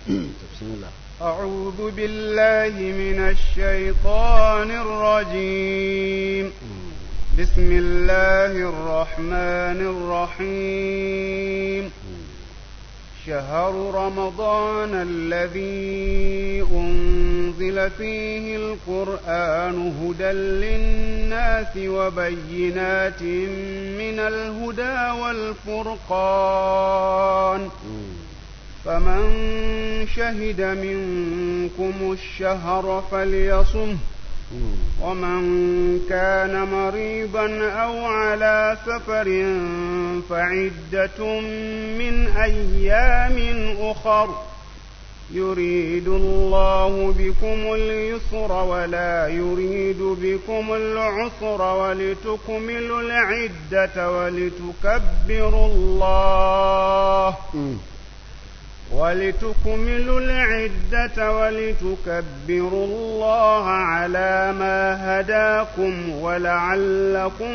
بسم الله أعوذ بالله من الشيطان الرجيم بسم الله الرحمن الرحيم شهر رمضان الذي أنزل فيه القرآن هدى للناس وبينات من الهدى والفرقان فمن شهد منكم الشهر فليصمه ومن كان مريضا أو على سفر فعدة من أيام أخر يريد الله بكم اليسر ولا يريد بكم العسر ولتكملوا العدة ولتكبروا الله ولتكملوا العدة ولتكبروا الله على ما هداكم ولعلكم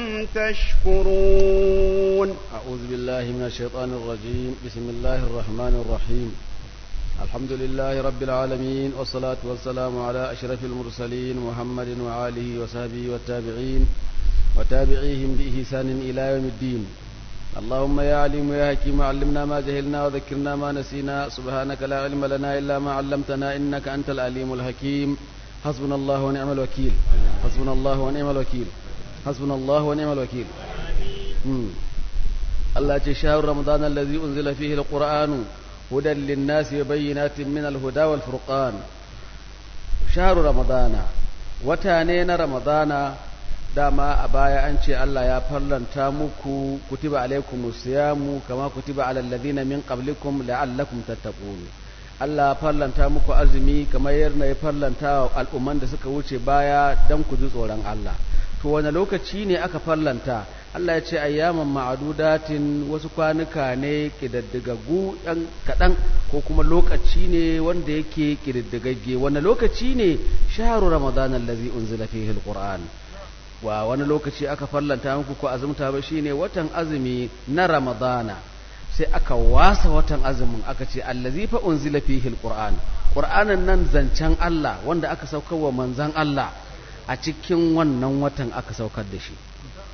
تشكرون أعوذ بالله من الشيطان الرجيم بسم الله الرحمن الرحيم الحمد لله رب العالمين والصلاة والسلام على أشرف المرسلين محمد وآله وصحبه والتابعين وتابعيهم بإحسان إلى يوم الدين اللهم يا عليم يا حكيم علمنا ما جهلنا وذكرنا ما نسينا سبحانك لا علم لنا إلا ما علمتنا إنك أنت العليم الحكيم حسبنا الله ونعم الوكيل حسبنا الله ونعم الوكيل حسبنا الله ونعم الوكيل مم. الله شهر رمضان الذي أنزل فيه القرآن هدى للناس وبينات من الهدى والفرقان شهر رمضان وتانين رمضان dama a baya an ce Allah ya farlanta muku kutiba alaikumus siyamu kama kutiba alal ladina min qablikum la'allakum tattaqun Allah ya farlanta muku azumi kamar yadda ya farlanta al'umman da suka wuce baya dan ku ji tsoron Allah to wani lokaci ne aka farlanta Allah ya ce ayyaman ma'adudatin wasu kwanuka ne kididdigaggu ɗan kaɗan ko kuma lokaci ne wanda yake kididdigagge wani lokaci ne shahru ramadan allazi unzila fihi alquran wa wani lokaci aka farlanta muku ko azumta ba shine watan azumi na ramadana sai aka wasa watan azumin aka ce allazi fa unzila fihi alquran qur'anin nan zancen Allah wanda aka saukar wa manzon Allah a cikin wannan watan aka saukar da shi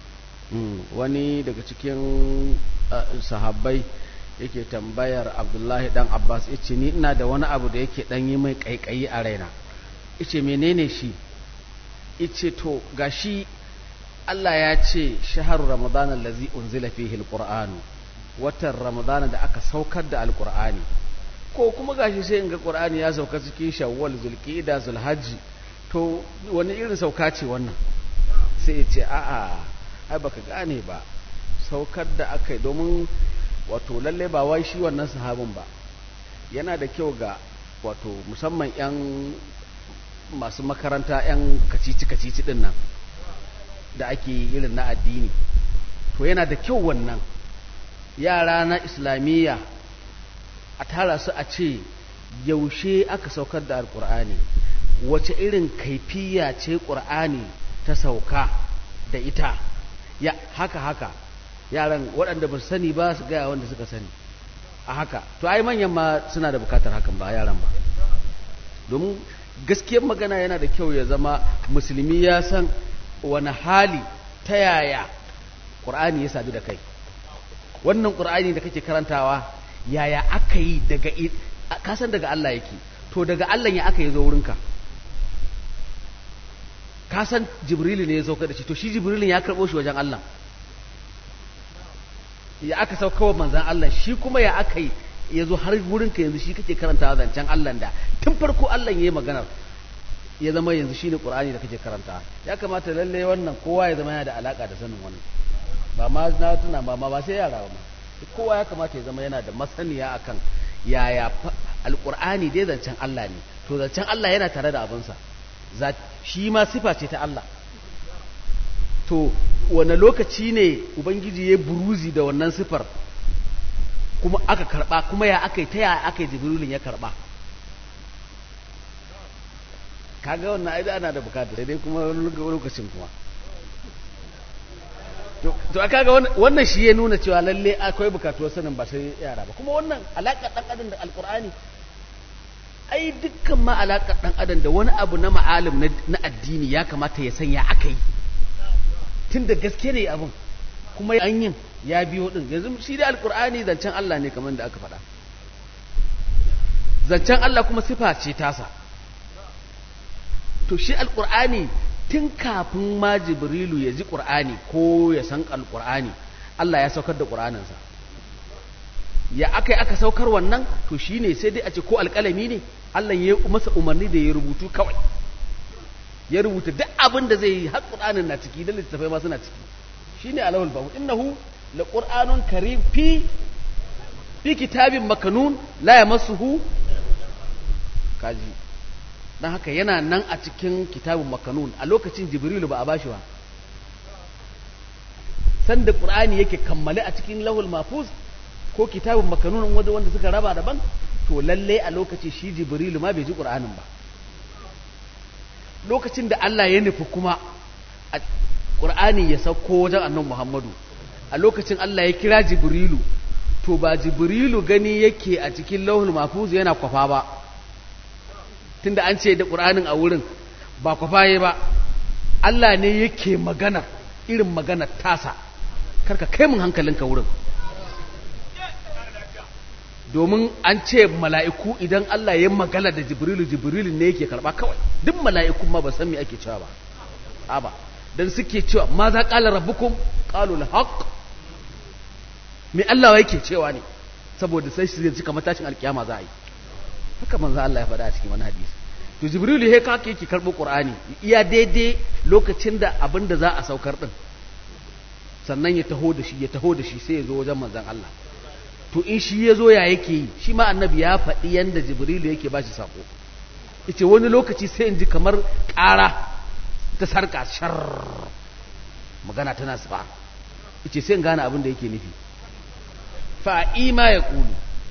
wani daga cikin sahabbai yake tambayar abdullahi dan abbas yace ni ina da wani abu da yake dan yi mai kaikayi a raina yace menene shi yace to gashi Allah ya ce shahar Ramadan allazi unzila fihi alquran watan Ramadan da aka saukar da alqur'ani ko kuma gashi sai in ga qur'ani ya sauka cikin shawwal zulqa'da zulhajji to wani irin sauka ce wannan sai ya ce a'a ai baka gane ba saukar da aka yi domin wato lalle ba wai shi wannan sahabin ba yana da kyau ga wato musamman yan masu makaranta yan kacici kacici din nan da ake irin na addini to yana da kyau wannan yara na islamiyya a tara su a ce yaushe aka saukar da alkur'ani wace irin kaifiya ce ƙur'ani ta sauka da ita ya haka haka yaran waɗanda ba su sani ba su gaya wanda suka sani a haka to ai manyan ma suna da bukatar hakan ba yaran ba domin gaskiyar magana yana da kyau ya zama musulmi ya san wani hali ta yaya ƙur'ani ya sadu da kai wannan ƙur'ani da kake karantawa yaya aka yi daga kasan daga Allah yake to daga Allah ya aka yi zo wurinka kasan jibrilu ne ya sauka da shi to shi jibrilin ya karɓo shi wajen Allah ya aka sauka wa manzan Allah shi kuma ya aka yi ya zo har wurinka yanzu shi kake karantawa zancen Allah da tun farko Allah ya yi maganar ya zama yanzu shi ne ƙur'ani da kake karanta ya kamata lalle wannan kowa ya zama yana da alaƙa da sanin wannan ba ma na tuna ba ma ba sai yara ba kowa ya kamata ya zama yana da masaniya akan yaya alƙur'ani dai zancen Allah ne to zancen Allah yana tare da abinsa shi ma sifa ce ta Allah to wane lokaci ne ubangiji ya buruzi da wannan sifar kuma aka karba kuma ya aka yi ta ya aka yi jibrilin ya karba kaga wannan ai ana da bukata sai dai kuma lokacin kuma to aka ga wannan shi ya nuna cewa lalle akwai bukatuwar sanin ba sai yara ba kuma wannan alaƙa ɗan adam da alƙur'ani ai dukkan ma alaƙar ɗan adam da wani abu na ma'alim na addini ya kamata ya sanya aka yi tun da gaske ne abin kuma an yin ya biyo ɗin yanzu shi da alƙur'ani zancen Allah ne kamar da aka faɗa zancen Allah kuma sifa ce tasa to shi alƙur'ani tun kafin ma jibrilu ya ji ƙur'ani ko ya san alƙur'ani Allah ya saukar da ƙur'aninsa ya aka yi aka saukar wannan to shi ne sai dai a ce ko alƙalami ne Allah ya masa umarni da ya rubutu kawai ya rubuta duk abin da zai yi har ƙur'anin na ciki da littattafai ma suna ciki shi ne alawul babu innahu la ƙur'anun karim fi fi kitabin makanun la yamassuhu kaji dan haka yana nan a cikin kitabin makanun a lokacin jibrilu ba a bashi ba sanda ƙur'ani yake kammale a cikin lahul mafuz ko kitabin makanunan wanda wanda suka raba daban to lalle a lokaci shi jibrilu ma bai ji qur'anin ba lokacin da Allah ya nufi kuma a qur'ani ya sauko wajen annabi Muhammadu a lokacin Allah ya kira jibrilu to ba jibrilu gani yake a cikin lauhul mahfuz yana kwafa ba tunda an ce da qur'anin a wurin ba kwafa ba Allah ne yake magana irin magana tasa karka kai mun hankalinka wurin domin an ce mala'iku idan Allah ya magana da jibrilu jibrilu ne yake karba kawai duk mala'ikun ma ba san me ake cewa ba aba dan suke cewa ma za qala rabbukum qalu al-haq me Allah yake cewa ne saboda sai su cika matashin alkiyama za a yi haka manzo Allah ya faɗa a cikin wani hadisi to jibrilu he kake yake karbo qur'ani iya daidai lokacin da abin da za a saukar din sannan ya taho da shi ya taho da shi sai ya zo wajen manzon Allah to in shi ya zo ya yake yi shi ma annabi ya faɗi yadda jibrilu yake ba shi saƙo ita wani lokaci sai in ji kamar ƙara ta sarƙa shar magana tana sufa ita sai in gane abin da yake nufi fa'ima ya ƙulu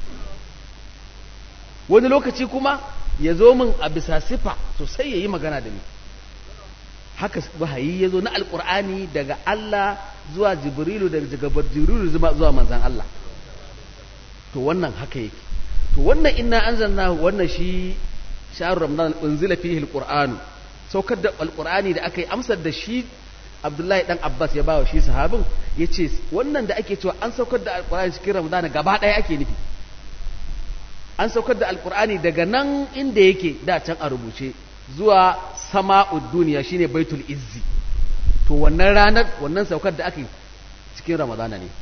wani lokaci kuma ya zo min a bisa sifa sosai ya yi magana da ni haka wahayi ya zo na alƙur'ani daga Allah zuwa jibrilu daga jibrilu zuwa manzan Allah to wannan haka yake to wannan inna anzalna wannan shi sha'ar ramadan unzila fihi alquran saukar da alqurani da aka yi amsar da shi abdullahi dan abbas ya bawa shi sahabin yace wannan da ake cewa an saukar da alqurani cikin ramadan gaba daya ake nufi an saukar da alqurani daga nan inda yake da can a rubuce zuwa sama'ud duniya shine baitul izzi to wannan ranar wannan saukar da aka yi cikin ramadana ne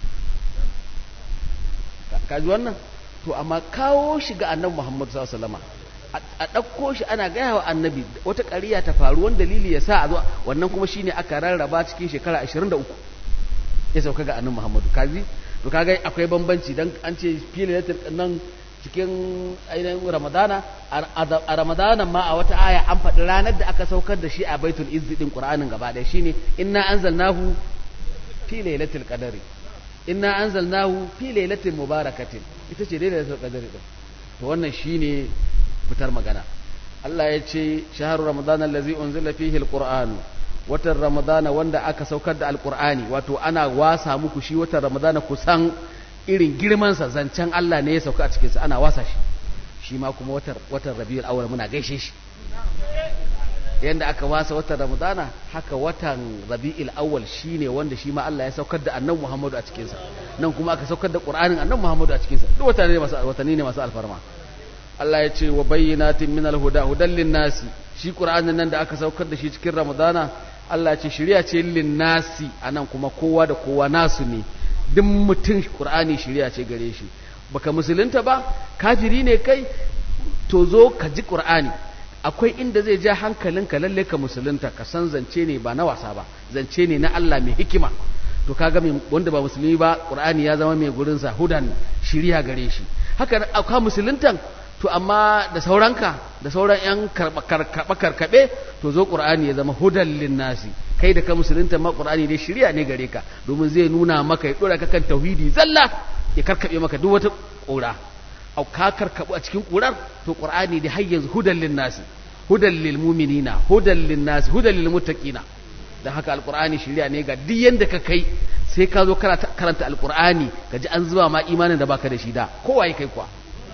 kaji wannan to amma kawo shi ga annabi Muhammad sallallahu alaihi wasallam a ɗauko shi ana gaya wa annabi wata ƙariya ta faru wani dalili ya sa a zo wannan kuma shine aka rarraba cikin shekara 23 ya sauka ga annabi Muhammadu kaji to kaga akwai bambanci dan an ce filayatul nan cikin ainihin ramadana a ramadana ma a wata aya an faɗi ranar da aka saukar da shi a baitul izzi din qur'anin gaba ɗaya shine inna anzalnahu fi lailatul qadri inna anzalnahu fi lailatin mubarakatin ita ce lailatul qadri din to wannan shine fitar magana Allah ya ce shahru ramadan allazi unzila fihi alquran watan ramadana wanda aka saukar da alqur'ani wato ana wasa muku shi watan ramadana kusan irin girman sa zancen Allah ne ya sauka a cikin sa ana wasa shi shi ma kuma watan watan rabiul awwal muna gaishe shi yanda aka wasa watan ramadana haka watan rabi'il awwal shine wanda shi ma Allah ya saukar da annabi Muhammadu a cikin sa nan kuma aka saukar da Qur'anin annabi Muhammadu a cikin sa duk watanni ne masu watanni ne masu alfarma Allah ya ce wa bayyinatin min alhuda hudan linnasi shi Qur'anin nan da aka saukar da shi cikin ramadana Allah ya ce shari'a ce linnasi anan kuma kowa da kowa nasu ne duk mutum Qur'ani shari'a ce gare shi baka musulunta ba kafiri ne kai to zo ka ji Qur'ani akwai inda zai ja hankalinka lalle ka musulunta ka san zance ne ba na wasa ba zance ne na Allah mai hikima to kaga wanda ba musulmi ba qur'ani ya zama mai gurin sa hudan shiriya gare shi haka akwai musuluntan to amma da sauranka da sauran yan karba karkabe to zo qur'ani ya zama hudan linnasi kai da ka musulunta ma qur'ani dai shiriya ne gare ka domin zai nuna maka ya dora ka kan tauhidi zalla ya karkabe maka duk wata ƙura au ka karkabu a cikin ƙurar to qur'ani da har yanzu hudan linnasi hudan lil mu'minina hudan linnasi hudan lil muttaqina dan haka alqur'ani shiriya ne ga duk yanda ka kai sai ka zo karanta alqur'ani ka ji an zuba ma imanin da baka da shi da kowa kai kuwa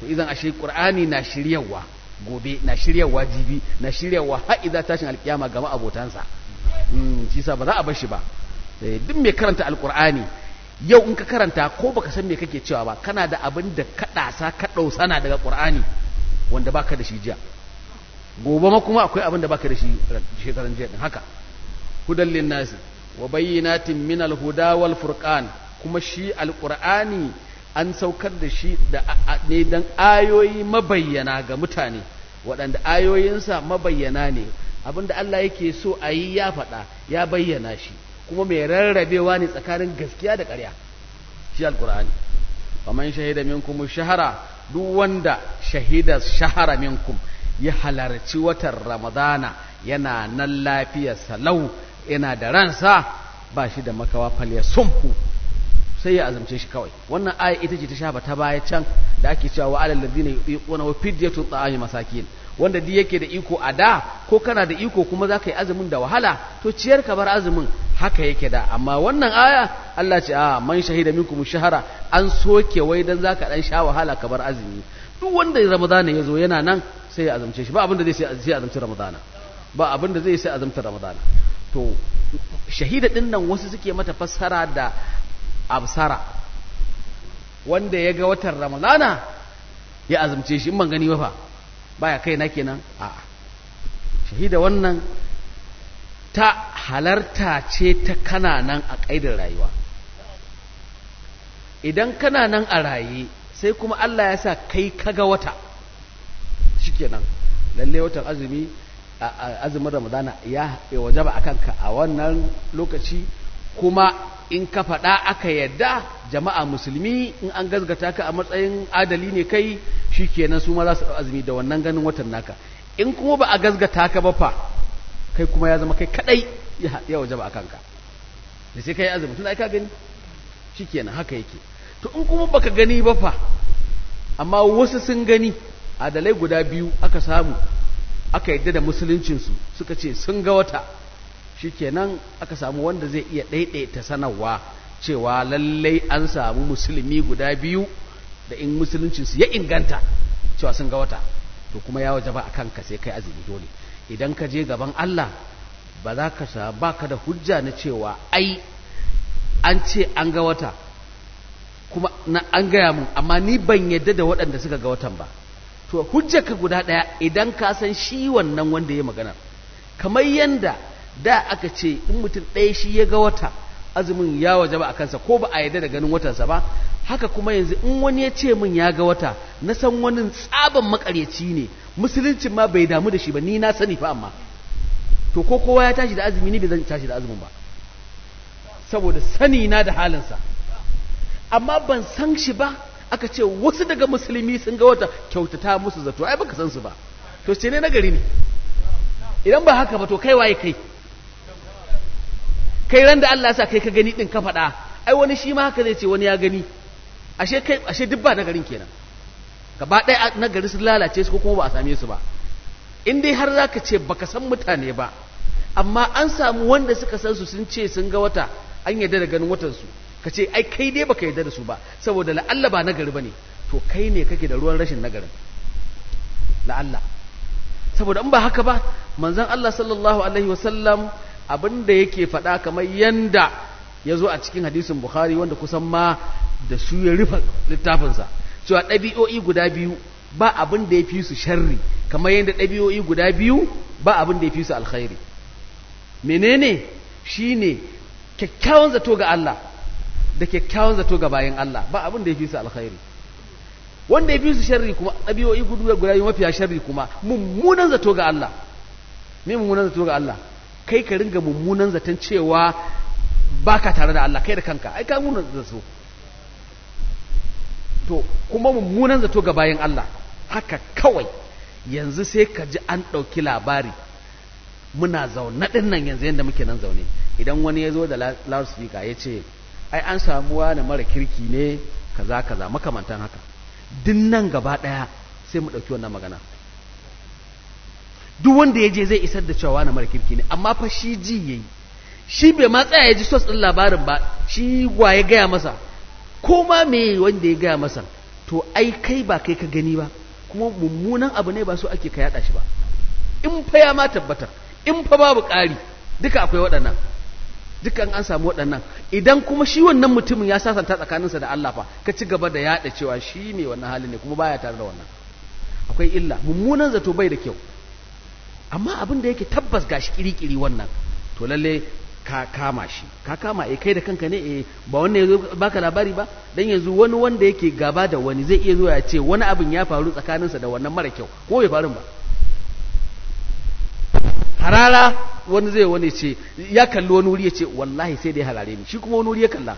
to idan ashe qur'ani na shiryawa gobe na shiryawa jibi na shiryawa har idza tashin alkiyama ga abotansa mm shi sa ba za a bar shi ba duk mai karanta alqur'ani yau in ka karanta ko baka san me kake cewa ba kana da abin da ka dasa ka dausana daga qur'ani wanda baka da shi jiya gobe ma kuma akwai abin da baka da shi shekaran jiya din haka hudan linnasi wa bayyinatin min alhuda wal furqan kuma shi alqur'ani an saukar da shi da ne dan ayoyi mabayyana ga mutane waɗanda ayoyinsa mabayyana ne abinda Allah yake so a yi ya faɗa ya bayyana shi kuma mai rarrabewa ne tsakanin gaskiya da ƙarya shi alqur'ani faman shahida minkum shahara duk wanda shahida shahara minkum ya halarci watan ramadana yana nan lafiyar salau yana da ransa ba shi da makawa falya sumhu sai ya azumce shi kawai wannan aya ita ce ta shafa ta baya can da ake cewa wa alal ladina yuquna wa fidyatun ta'ami masakin wanda duk yake da iko a da ko kana da iko kuma zaka yi azumin da wahala to ciyar ka bar azumin haka yake da amma wannan aya Allah ce a man shahida minkum shahara an soke wai dan zaka dan sha wahala ka bar azumi duk wanda ramadana ya zo yana nan sai ya azumce shi ba abin da zai sai azumci ramadana ba abin da zai sai azumci ramadana to shahida din nan wasu suke mata fassara da absara wanda ya ga watan ramadana ya azumce shi in ban gani ba fa baya kai na kenan a'a shahida wannan ta halarta ce ta kana nan a ƙaidar rayuwa idan kana nan a raye sai kuma Allah ya sa kai kaga wata shikenan lalle watan azumi azumin ramadana ya wajaba akan ka a wannan lokaci kuma in ka faɗa aka yadda jama'a musulmi in an gazgata ka a matsayin adali ne kai shikenan su ma za su azumi da wannan ganin watan naka in kuma ba a gazgata ka ba fa kai kuma ya zama kai kadai ya wajaba akan ka da sai kai azumi tun ai ka gani shikenan haka yake to in kuma baka gani ba fa amma wasu sun gani adalai guda biyu aka samu aka yadda da musuluncinsu suka ce sun ga wata shikenan aka samu wanda zai iya ɗaiɗaita sanarwa cewa lallai an samu musulmi guda biyu da in musuluncinsu ya inganta cewa sun ga wata to kuma ya waje ba a kanka sai kai azumi dole idan ka je gaban Allah ba za ka sa ba ka da hujja na cewa ai an ce an ga wata kuma na an gaya mun amma ni ban yadda da waɗanda suka ga watan ba to hujjarka guda ɗaya idan ka san shi wannan wanda ya magana kamar yanda da aka ce in mutum ɗaya shi ya ga wata azumin ya waje ba a kansa ko ba a yadda da ganin watansa ba haka kuma yanzu in wani ya ce min ya ga wata na san wani tsaban makaryaci ne musuluncin ma bai damu da shi ba ni na sani fa amma to ko kowa ya tashi da azumi ni bai zan tashi da azumin ba saboda sani na da halinsa amma ban san shi ba aka ce wasu daga musulmi sun ga wata kyautata musu zato ai baka san su ba to ce ne na gari ne idan ba haka ba to kai waye kai kai ran da Allah ya sa kai ka gani din ka faɗa ai wani shi ma haka zai ce wani ya gani ashe kai ashe duk ba na garin kenan gaba ɗaya na gari sun lalace su ko kuma ba a same su ba in dai har zaka ce baka san mutane ba amma an samu wanda suka san su sun ce sun ga wata an yarda da ganin watan su ka ce ai kai dai baka yarda da su ba saboda la'alla ba nagari bane to kai ne kake da ruwan rashin nagarin la'alla saboda in ba haka ba manzon Allah sallallahu alaihi wasallam abin da yake faɗa kamar yanda ya zo a cikin hadisin Bukhari wanda kusan ma da su ya rufe littafinsa cewa ɗabi'o'i guda biyu ba abin da ya fi su sharri kamar yadda ɗabi'o'i guda biyu ba abin da ya fi su alkhairi menene shine kyakkyawan zato ga Allah da kyakkyawan zato ga bayan Allah ba abin da ya fi su alkhairi wanda ya fi su sharri kuma ɗabi'o'i guda biyu mafiya sharri kuma mummunan zato ga Allah me mummunan zato ga Allah kai ka ringa mummunan zaton cewa baka tare da Allah kai da kanka ai ka mummunan zato to kuma mummunan zato ga bayan Allah haka kawai yanzu sai ka ji an ɗauki labari muna zaune ɗin nan yanzu yadda muke nan zaune idan wani ya zo da loudspeaker ya ce ai an samu wani mara kirki ne kaza kaza makamantan haka din nan gaba ɗaya sai mu ɗauki wannan magana duk wanda ya je zai isar da cewa wani mara kirki ne amma fa shi ji yayi shi bai ma tsaya ya ji sos ɗin labarin ba shi wa ya gaya masa ko ma me wanda ya gaya masa to ai kai ba kai ka gani ba kuma mummunan abu ne ba so ake ka yada shi ba in fa ya ma tabbatar in fa babu ƙari duka akwai waɗannan dukan an samu waɗannan idan kuma shi wannan mutumin ya sasanta tsakaninsa da Allah fa ka ci gaba da yada cewa shi ne wannan halin ne kuma baya tare da wannan akwai illa mummunan zato bai da kyau amma abin da yake tabbas gashi kirikiri wannan to lalle ka kama shi ka kama eh kai da kanka ne eh ba wannan yazo baka labari ba dan yanzu wani wanda yake gaba da wani zai iya zuwa ya ce wani abin ya faru tsakaninsa da wannan mara kyau ko bai faru ba harara wani zai wani ce ya kalli wani wuri ya ce wallahi sai dai harare ni shi kuma wani wuri ya kalla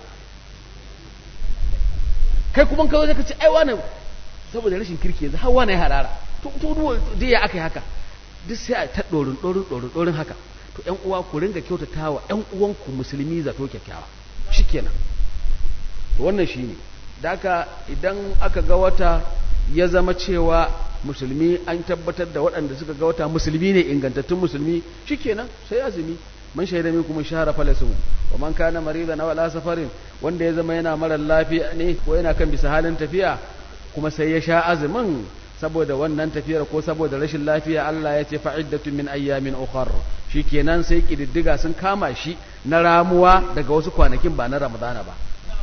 kai kuma kawai zaka ce ai wani saboda rashin kirki yanzu har wani ya harara to to dai ya aka yi haka duk sai a ta dorin dorin dorin dorin haka to ƴan uwa ku ringa kyautatawa ƴan uwanku musulmi zato kyakkyawa shikenan to wannan shine da haka idan aka ga wata ya zama cewa musulmi an tabbatar da waɗanda suka ga wata musulmi ne ingantattun musulmi shikenan sai azumi man shaida min kuma shahara falasu wa man kana maridan aw ala safarin wanda ya zama yana mara lafiya ne ko yana kan bisa halin tafiya kuma sai ya sha azumin saboda wannan tafiyar ko saboda rashin lafiya Allah ya ce fa'iddatu min ayyamin ukhar shikenan sai kididdiga sun kama shi na ramuwa daga wasu kwanakin ba na Ramadana ba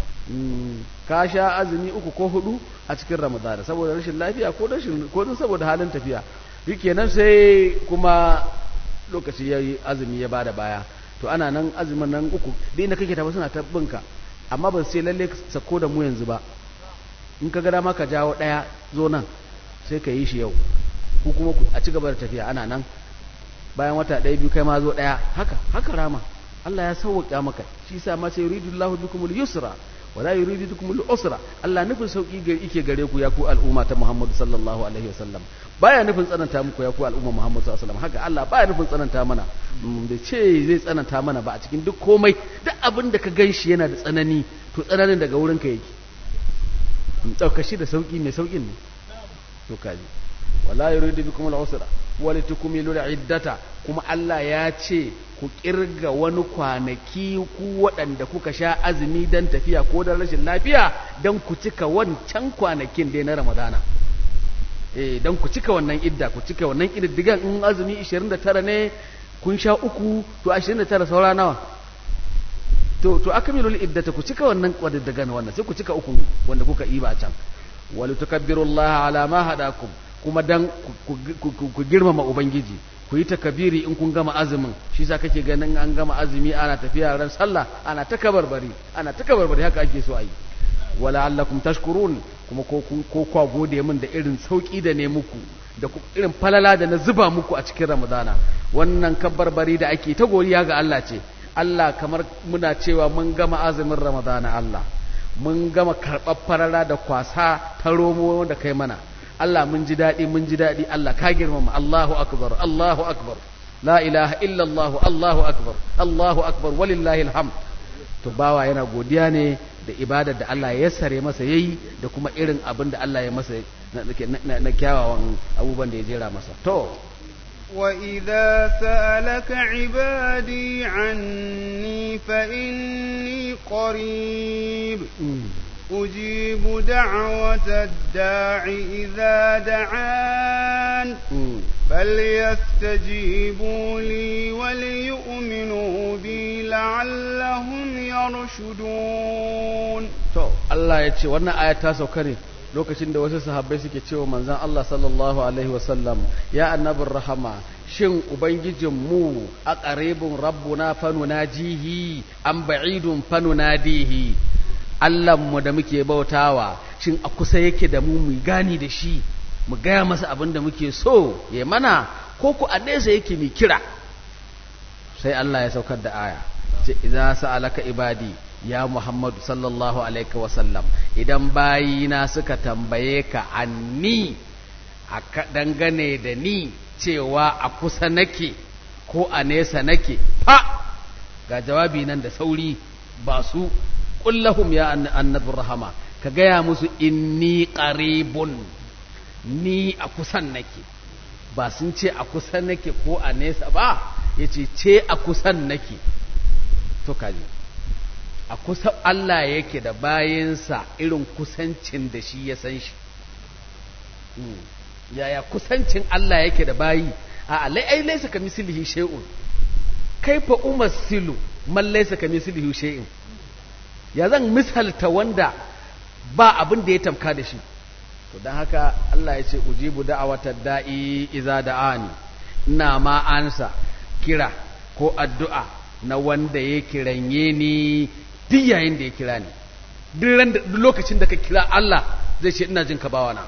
ka sha azumi uku ko hudu a cikin ramadana saboda rashin lafiya ko rashin ko din saboda halin tafiya shikenan sai kuma lokaci yayi azumi ya bada baya to ana nan azumin nan uku duk inda kake tafi suna ta binka amma ban sai lalle sako da mu yanzu ba in ka ga dama ka jawo daya zo nan sai ka yi shi yau ku kuma a ci gaba da tafiya ana nan bayan wata ɗaya biyu kai ma zo ɗaya haka haka rama Allah ya sauwaƙa maka shi sa ma sai yuridullahu bikumul yusra wala yuridu bikum al-usra Allah nufin sauki ga yake gare ku ya ku al'umma ta Muhammad sallallahu alaihi wasallam baya nufin tsananta muku ya ku al'umma Muhammad sallallahu alaihi wasallam haka Allah baya nufin tsananta mana da ce zai tsananta mana ba a cikin duk komai duk abin da ka ganshi yana da tsanani to tsananin daga wurin ka yake dauka shi da sauki mai saukin ne to kaji wala yuridu bikum al-usra wala tukmilu al-iddata kuma Allah ya ce ku kirga wani kwanaki ku waɗanda kuka sha azumi don tafiya ko don rashin lafiya don ku cika wancan kwanakin dai na ramadana eh don ku cika wannan idda ku cika wannan ƙididdigan in azumi 29 ne kun sha uku to 29 saura nawa to to akmilul iddata ku cika wannan ƙididdigan wannan sai ku cika uku wanda kuka yi ba can wal tukabbirullaha ala ma hadakum kuma dan ku girmama ubangiji ku yi takabiri in kun gama azumin shi sa kake ganin an gama azumi ana tafiya ran sallah ana ta kabarbari ana ta kabarbari haka ake so a yi wala allakum tashkurun kuma ko ko kwa gode min da irin sauki da ne muku da irin falala da na zuba muku a cikin ramadana wannan kabarbari da ake ta godiya ga Allah ce Allah kamar muna cewa mun gama azumin ramadana Allah mun gama karɓar falala da kwasa ta romo da kai mana Allah mun ji daɗi mun ji daɗi Allah ka girmama Allahu akbar Allahu akbar la ilaha illa Allah Allahu akbar Allahu akbar walillahi alhamd to bawa yana godiya ne da ibadar da Allah ya sare masa yayi da kuma irin abin da Allah ya masa na kyawawan abubuwan da ya jera masa to وإذا سألك عبادي عني فإني قريب أجيب دعوة الداع إذا دعان فليستجيبوا لي وليؤمنوا بي لعلهم يرشدون to Allah ya ce wannan aya ta sauka ne lokacin da wasu sahabbai suke cewa manzon Allah sallallahu alaihi wasallam ya annabin rahama shin ubangijin mu a qaribun rabbuna fanunajihi am ba'idun fanunadihi mu da muke bautawa shin a kusa yake da mu mu gani da shi mu gaya masa abin da muke so ya mana ko ku a nesa yake mai kira sai Allah ya saukar da aya ce idza sa'alaka ibadi ya Muhammadu sallallahu alaihi wasallam idan bayina suka tambaye ka anni a dangane da ni cewa a kusa nake ko a nesa nake fa ga jawabi nan da sauri ba su kullahum ya annabin rahama ka gaya musu inni qaribun ni a kusan nake ba sun ce a kusan nake ko a nesa ba yace ce a kusan nake to kaji a kusa Allah yake da bayansa irin kusancin da shi ya san shi yaya kusancin Allah yake da bayi a lai ai laisa ka mislihi shay'un kaifa umassilu man laisa ka mislihi shay'in ya zan misalta wanda ba abin da ya tamka da shi to dan haka Allah ya ce ujibu da'awatad da'i iza da'ani ina ma ansa kira ko addu'a na wanda ya kiranye ni duk yayin da ya kira ni duk lokacin da ka kira Allah zai ce ina jin ka bawana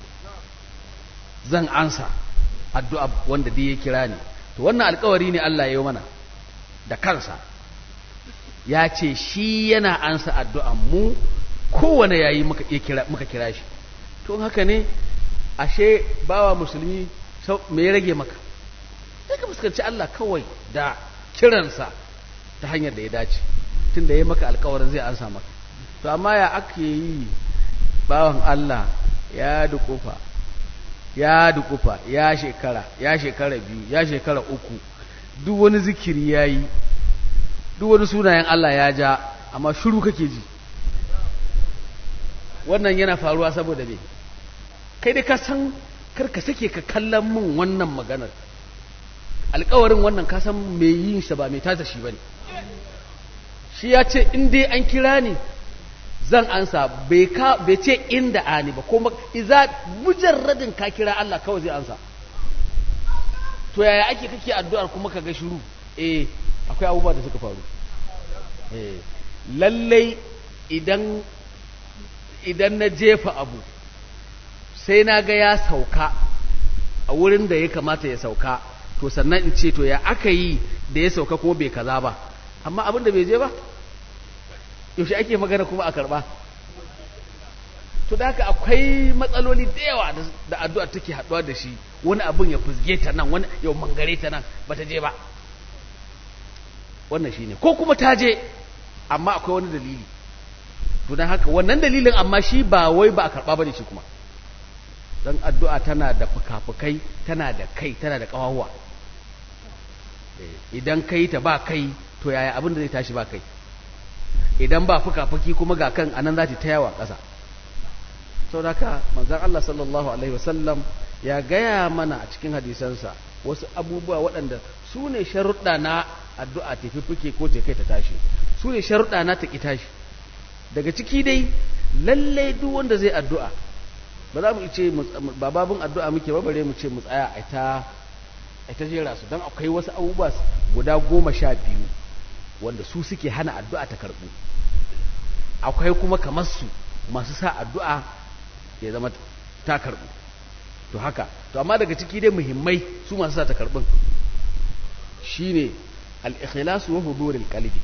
zan ansa addu'a wanda duk ya kira ni to wannan alkawari ne Allah ya yi mana da kansa ya ce shi yana ansa addu'an mu kowane yayi muka kira muka kira shi to haka ne ashe bawa musulmi me ya rage maka sai ka fuskanci Allah kawai da kiransa ta hanyar da ya dace tunda ya maka alkawarin zai ansa maka to amma ya ake yi bawan Allah ya dukufa ya dukufa ya shekara ya shekara biyu ya shekara uku duk wani zikiri ya yi duk wani sunayen Allah ya ja amma shiru kake ji wannan yana faruwa saboda me kai dai ka san karka sake ka kallon min wannan maganar alkawarin wannan ka san mai yin shi ba mai tasa shi bane shi ya ce in dai an kira ni zan ansa bai ka bai ce inda ani ba kuma iza mujarradin ka kira Allah kawai zai ansa to yaya ake kake addu'ar kuma ka ga shiru eh akwai abubuwa da suka faru eh lallai idan idan na jefa abu sai na ga ya sauka a wurin da ya kamata ya sauka to sannan in ce to ya aka yi da ya sauka ko bai kaza ba amma abin da bai je ba yaushe ake magana kuma a karba to da haka akwai matsaloli da yawa da addu'a take haɗuwa da shi wani abin ya fuzge ta nan wani yau mangare ta nan ba ta je ba wannan shine ko kuma ta je amma akwai wani dalili to don haka wannan dalilin amma shi ba wai ba a karɓa ba ne shi kuma don addu'a tana da fuka-fukai tana da kai tana da ƙawawa idan kai ta ba kai to yaya abin da zai tashi ba kai idan ba fuka-fuki kuma ga kan anan za ta yawa ƙasa sau da ka manzan Allah sallallahu Alaihi wasallam ya gaya mana a cikin hadisansa wasu abubuwa waɗanda su ne sharuɗa na addu'a tafi fuke ko ta kai ta tashi su ne sharuɗa na ta ƙi tashi daga ciki dai lallai duk wanda zai addu'a ba za mu ce ba babun addu'a muke ba bare mu ce mu tsaya a ta a ta jera su don akwai wasu abubuwa guda goma sha biyu wanda su suke hana addu'a ta karɓu akwai kuma kamar su masu sa addu'a ya zama ta karɓu to haka to amma daga ciki dai muhimmai su masu sa ta karɓun shine al-ikhlasu wa huduril qalbi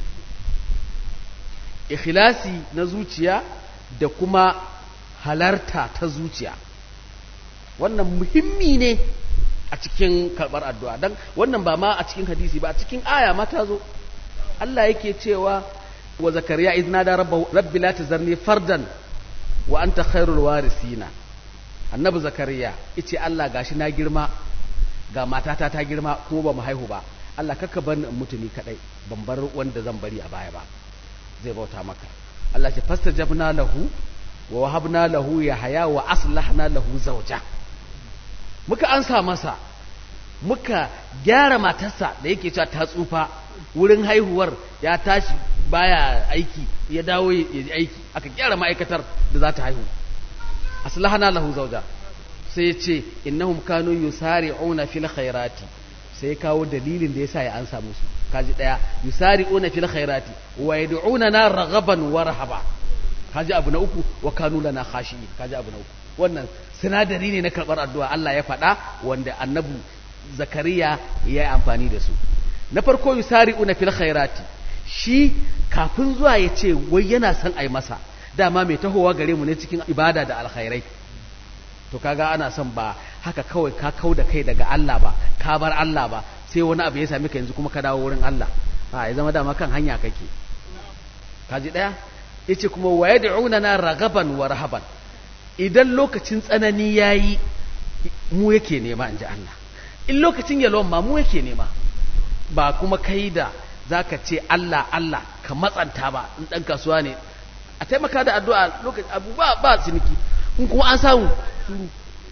ikhlasi na zuciya da kuma halarta ta zuciya wannan muhimmi ne a cikin karɓar addu'a don wannan ba ma a cikin hadisi ba a cikin aya ma ta zo Allah yake cewa wa zakariya izna da rabbi la tazarni fardan wa anta khairul warisina annabi zakariya yace Allah gashi na girma ga matata ta girma kuma ba mu haihu ba Allah kaka bar ni mutuni kadai ban bar wanda zan bari a baya ba zai bauta maka Allah ce fastajabna lahu wa wahabna lahu yahya wa aslahna lahu zawja muka ansa masa muka gyara matarsa da yake cewa ta tsufa wurin haihuwar ya tashi baya aiki ya dawo ya yi aiki aka gyara ma'aikatar da za ta haihu aslahna lahu zawja sai ya ce innahum kanu yusari'una fil khairati sai ya kawo dalilin da yasa ya ansa musu kaji daya yusari'una fil khairati wa yad'unana raghaban wa rahaba kaji abu na uku wa kanu lana khashiyin kaji abu na uku wannan sinadari ne na karbar addu'a Allah ya faɗa wanda annabi zakariya ya yi amfani da su na farko yusari'una fil khairati shi kafin zuwa ya ce wai yana son ai masa dama mai tahowa gare mu ne cikin ibada da alkhairai to kaga ana son ba haka kawai ka kau da kai daga Allah ba ka bar Allah ba sai wani abu ya sami ka yanzu kuma ka dawo wurin Allah a ya zama dama kan hanya kake kaji daya yace kuma wa yad'unana ragaban wa rahaban idan lokacin tsanani yayi mu yake nema inji Allah in lokacin yalwan ma mu yake nema ba kuma kai da zaka ce Allah Allah ka matsanta ba in dan kasuwa ne a taimaka da addu'a lokacin abu ba ba ciniki in kuma an samu shuru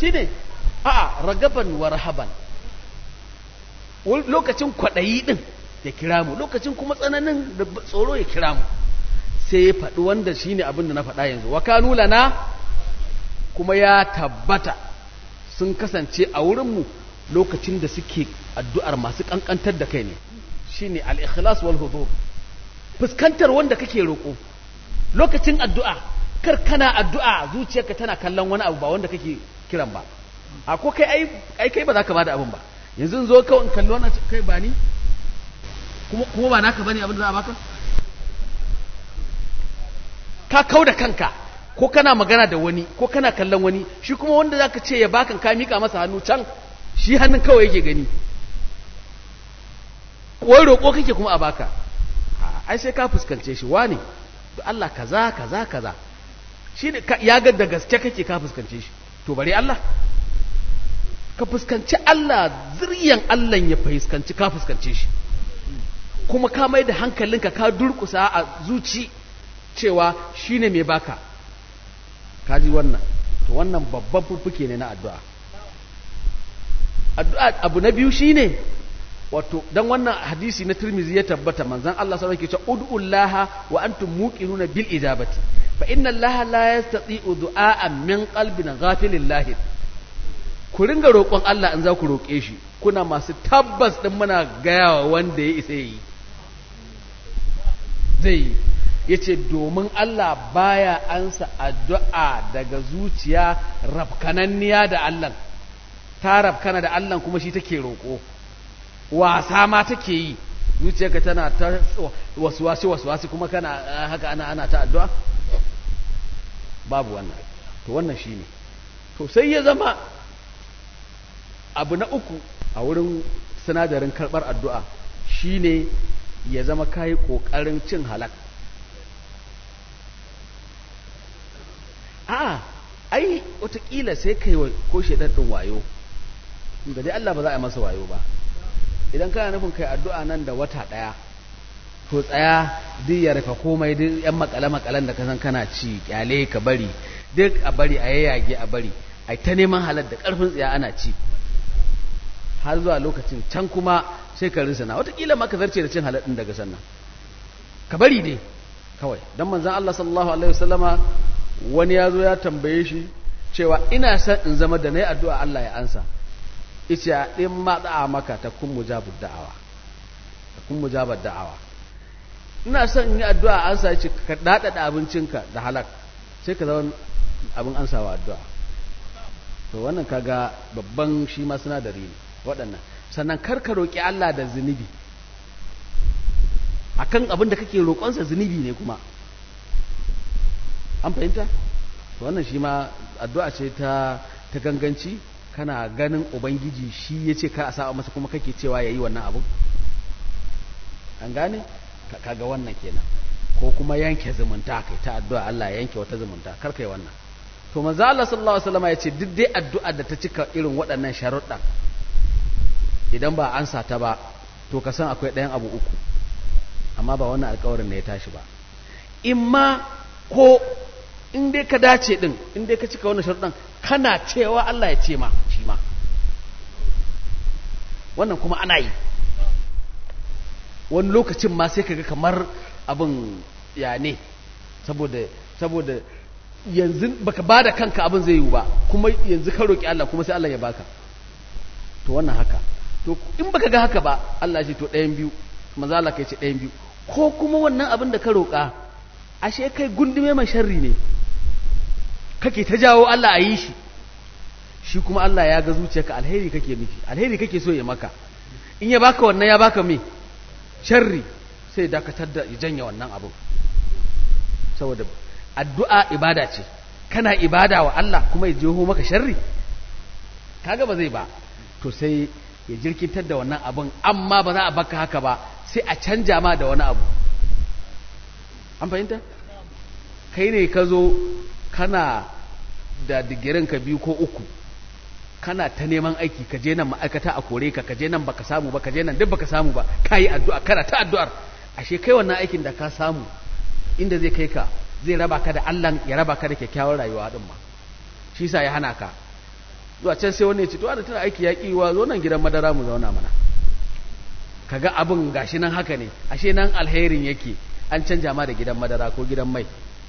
shine a'a ragaban wa rahaban lokacin kwaɗayi ɗin ya kira mu lokacin kuma tsananin da tsoro ya kira mu sai ya faɗi wanda shine abin da na faɗa yanzu wa kanu lana kuma ya tabbata sun kasance a wurinmu lokacin da suke addu'ar masu ƙanƙantar da kai ne shine al-ikhlas wal hudur fuskantar wanda kake roƙo lokacin addu'a kar kana addu'a zuciyarka tana kallon wani abu ba wanda kake kiran ba a ko kai ai kai ba za ka bada abin ba yanzu zo kawai in kalli wannan kai ba ni kuma kuma ba naka bane abin da za a baka ka kau da kanka ko kana magana da wani ko kana kallon wani shi kuma wanda zaka ce ya bakan ka mika masa hannu can shi hannun kawai yake gani wai roƙo kake kuma a baka ai sai ka fuskance shi wane da Allah kaza kaza kaza shi ne ya ga da gaske kake ka fuskance shi to bare Allah ka fuskanci Allah ziryan Allah ya fuskanci ka fuskance shi kuma ka mai da hankalinka ka durkusa a zuci cewa shine mai baka ka ji wannan to wannan babban fuffuke ne na addu'a addu'a abu na biyu shine wato dan wannan hadisi na Tirmidhi ya tabbata manzon Allah sallallahu alaihi wasallam yake cewa ud'ullaha wa antum muqinuna bil ijabati fa inna Allaha la yastati'u du'a'an min qalbin ghafilin lahid ku ringa roƙon Allah in za ku roƙe shi kuna masu tabbas din muna gayawa wanda ya isa yi zai yace domin Allah baya ansa addu'a daga zuciya rafkananniya da Allah ta rafkana da Allah kuma shi take roƙo wasa ma take yi zuciyarka tana ta wasuwasi wasuwasi kuma kana haka ana ana ta addu'a babu wannan to wannan shine to sai ya zama abu na uku a wurin sinadarin karɓar addu'a shine ya zama kayi ƙoƙarin cin halak a ai watakila sai kai ko shaidar ɗin wayo da dai Allah ba za a yi masa wayo ba idan kana nufin kai addu'a nan da wata ɗaya to tsaya duk ya rufe komai duk yan makale-makalen da ka san kana ci kyale ka bari duk a bari a yayyage a bari a ta neman halar da ƙarfin tsaya ana ci har zuwa lokacin can kuma sai ka risana watakila ma ka zarce da cin halar ɗin daga sannan ka bari dai kawai don manzan Allah sallallahu alaihi wasallama wani ya zo ya tambaye shi cewa ina son in zama da na yi addu'a Allah ya ansa ita ɗin matsa maka ta kun mujabar da'awa ta kun mujabar da'awa ina son in yi addu'a an sa ce ka daɗaɗa abincinka da halak sai ka zama abin an sawa addu'a to wannan kaga babban shi ma sinadari ne waɗannan sannan kar ka roƙi Allah da zunubi akan abin da kake roƙonsa zunubi ne kuma an fahimta to wannan shi ma addu'a ce ta ta ganganci kana ganin ubangiji shi ya ce ka a sa masa kuma kake cewa ya yi wannan abu an gane kaga wannan kenan ko kuma yanke zumunta kai ta addu'a Allah ya yanke wata zumunta kar kai wannan to manzo Allah sallallahu alaihi wasallam ya ce duk dai addu'a da ta cika irin waɗannan sharuɗan idan ba an sa ta ba to ka san akwai ɗayan abu uku amma ba wannan alƙawarin ne ya tashi ba in ma ko in dai ka dace din in dai ka cika wannan sharuɗan kana cewa Allah ya ce ma shi ma wannan kuma ana yi wani lokacin ma sai kaga kamar abin ya ne saboda saboda yanzu baka bada kanka abin zai yi ba kuma yanzu ka roki Allah kuma sai Allah ya baka to wannan haka to in baka ga haka ba Allah ya ce to ɗayan biyu manzo Allah kai ce ɗayan biyu ko kuma wannan abin da ka roka ashe kai gundume mai sharri ne kake ta jawo Allah a yi shi shi kuma Allah ya ga zuciyarka alheri kake nufi alheri kake so ya maka in ya baka wannan ya baka me sharri sai dakatar da ya janya wannan abin saboda addu'a ibada ce kana ibada wa Allah kuma ya jeho maka sharri kaga ba zai ba to sai ya jirkitar da wannan abin amma ba za a baka haka ba sai a canja ma da wani abu an fahimta kai ne ka zo kana da digirin ka biyu ko uku kana ta neman aiki ka je nan ma'aikata a kore ka ka je nan baka samu ba ka je nan duk baka samu ba ka yi addu'a kana ta addu'ar ashe kai wannan aikin da ka samu inda zai kai ka zai raba ka da Allah ya raba ka da kyakkyawar rayuwa din ma shi sa ya hana ka zuwa can sai wani ya ce to ana tana aiki ya wa zo nan gidan madara mu zauna mana kaga abin gashi nan haka ne ashe nan alherin yake an canja ma da gidan madara ko gidan mai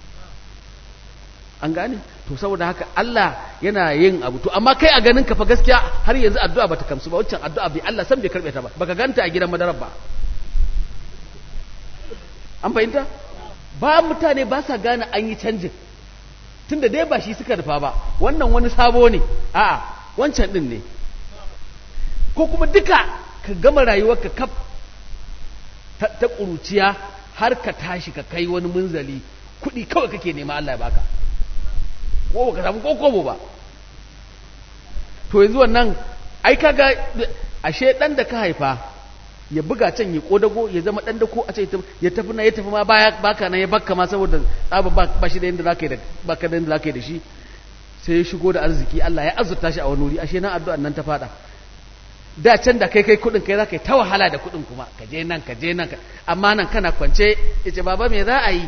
an gane to saboda haka Allah yana yin abu to amma kai a ganin ka fa gaskiya har yanzu addu'a bata kamsu ba waccan addu'a bai Allah san bai karbe ta ba baka ganta a gidan madarar ba an fahimta ba mutane ba sa gane an yi canjin tunda dai ba shi suka rufa ba wannan wani sabo ne a'a wancan din ne ko kuma duka ka gama rayuwarka kaf ta, ta ƙuruciya har ka tashi ka kai wani munzali kuɗi kawai kake nema Allah ya baka ko ka samu kokobo ba to yanzu wannan ai kaga ashe dan da ka haifa ya buga can ya kodago ya zama dan da ko a ce ya tafi na ya tafi ma baya baka nan ya bakka ma saboda tsaba ba shi da yanda zaka yi da baka da yanda zaka yi da shi sai ya shigo da arziki Allah ya azurta shi a wani wuri ashe nan addu'an nan ta fada da can da kai kai kudin kai zaka yi ta wahala da kudin kuma ka je nan ka je nan amma nan kana kwance yace baba me za a yi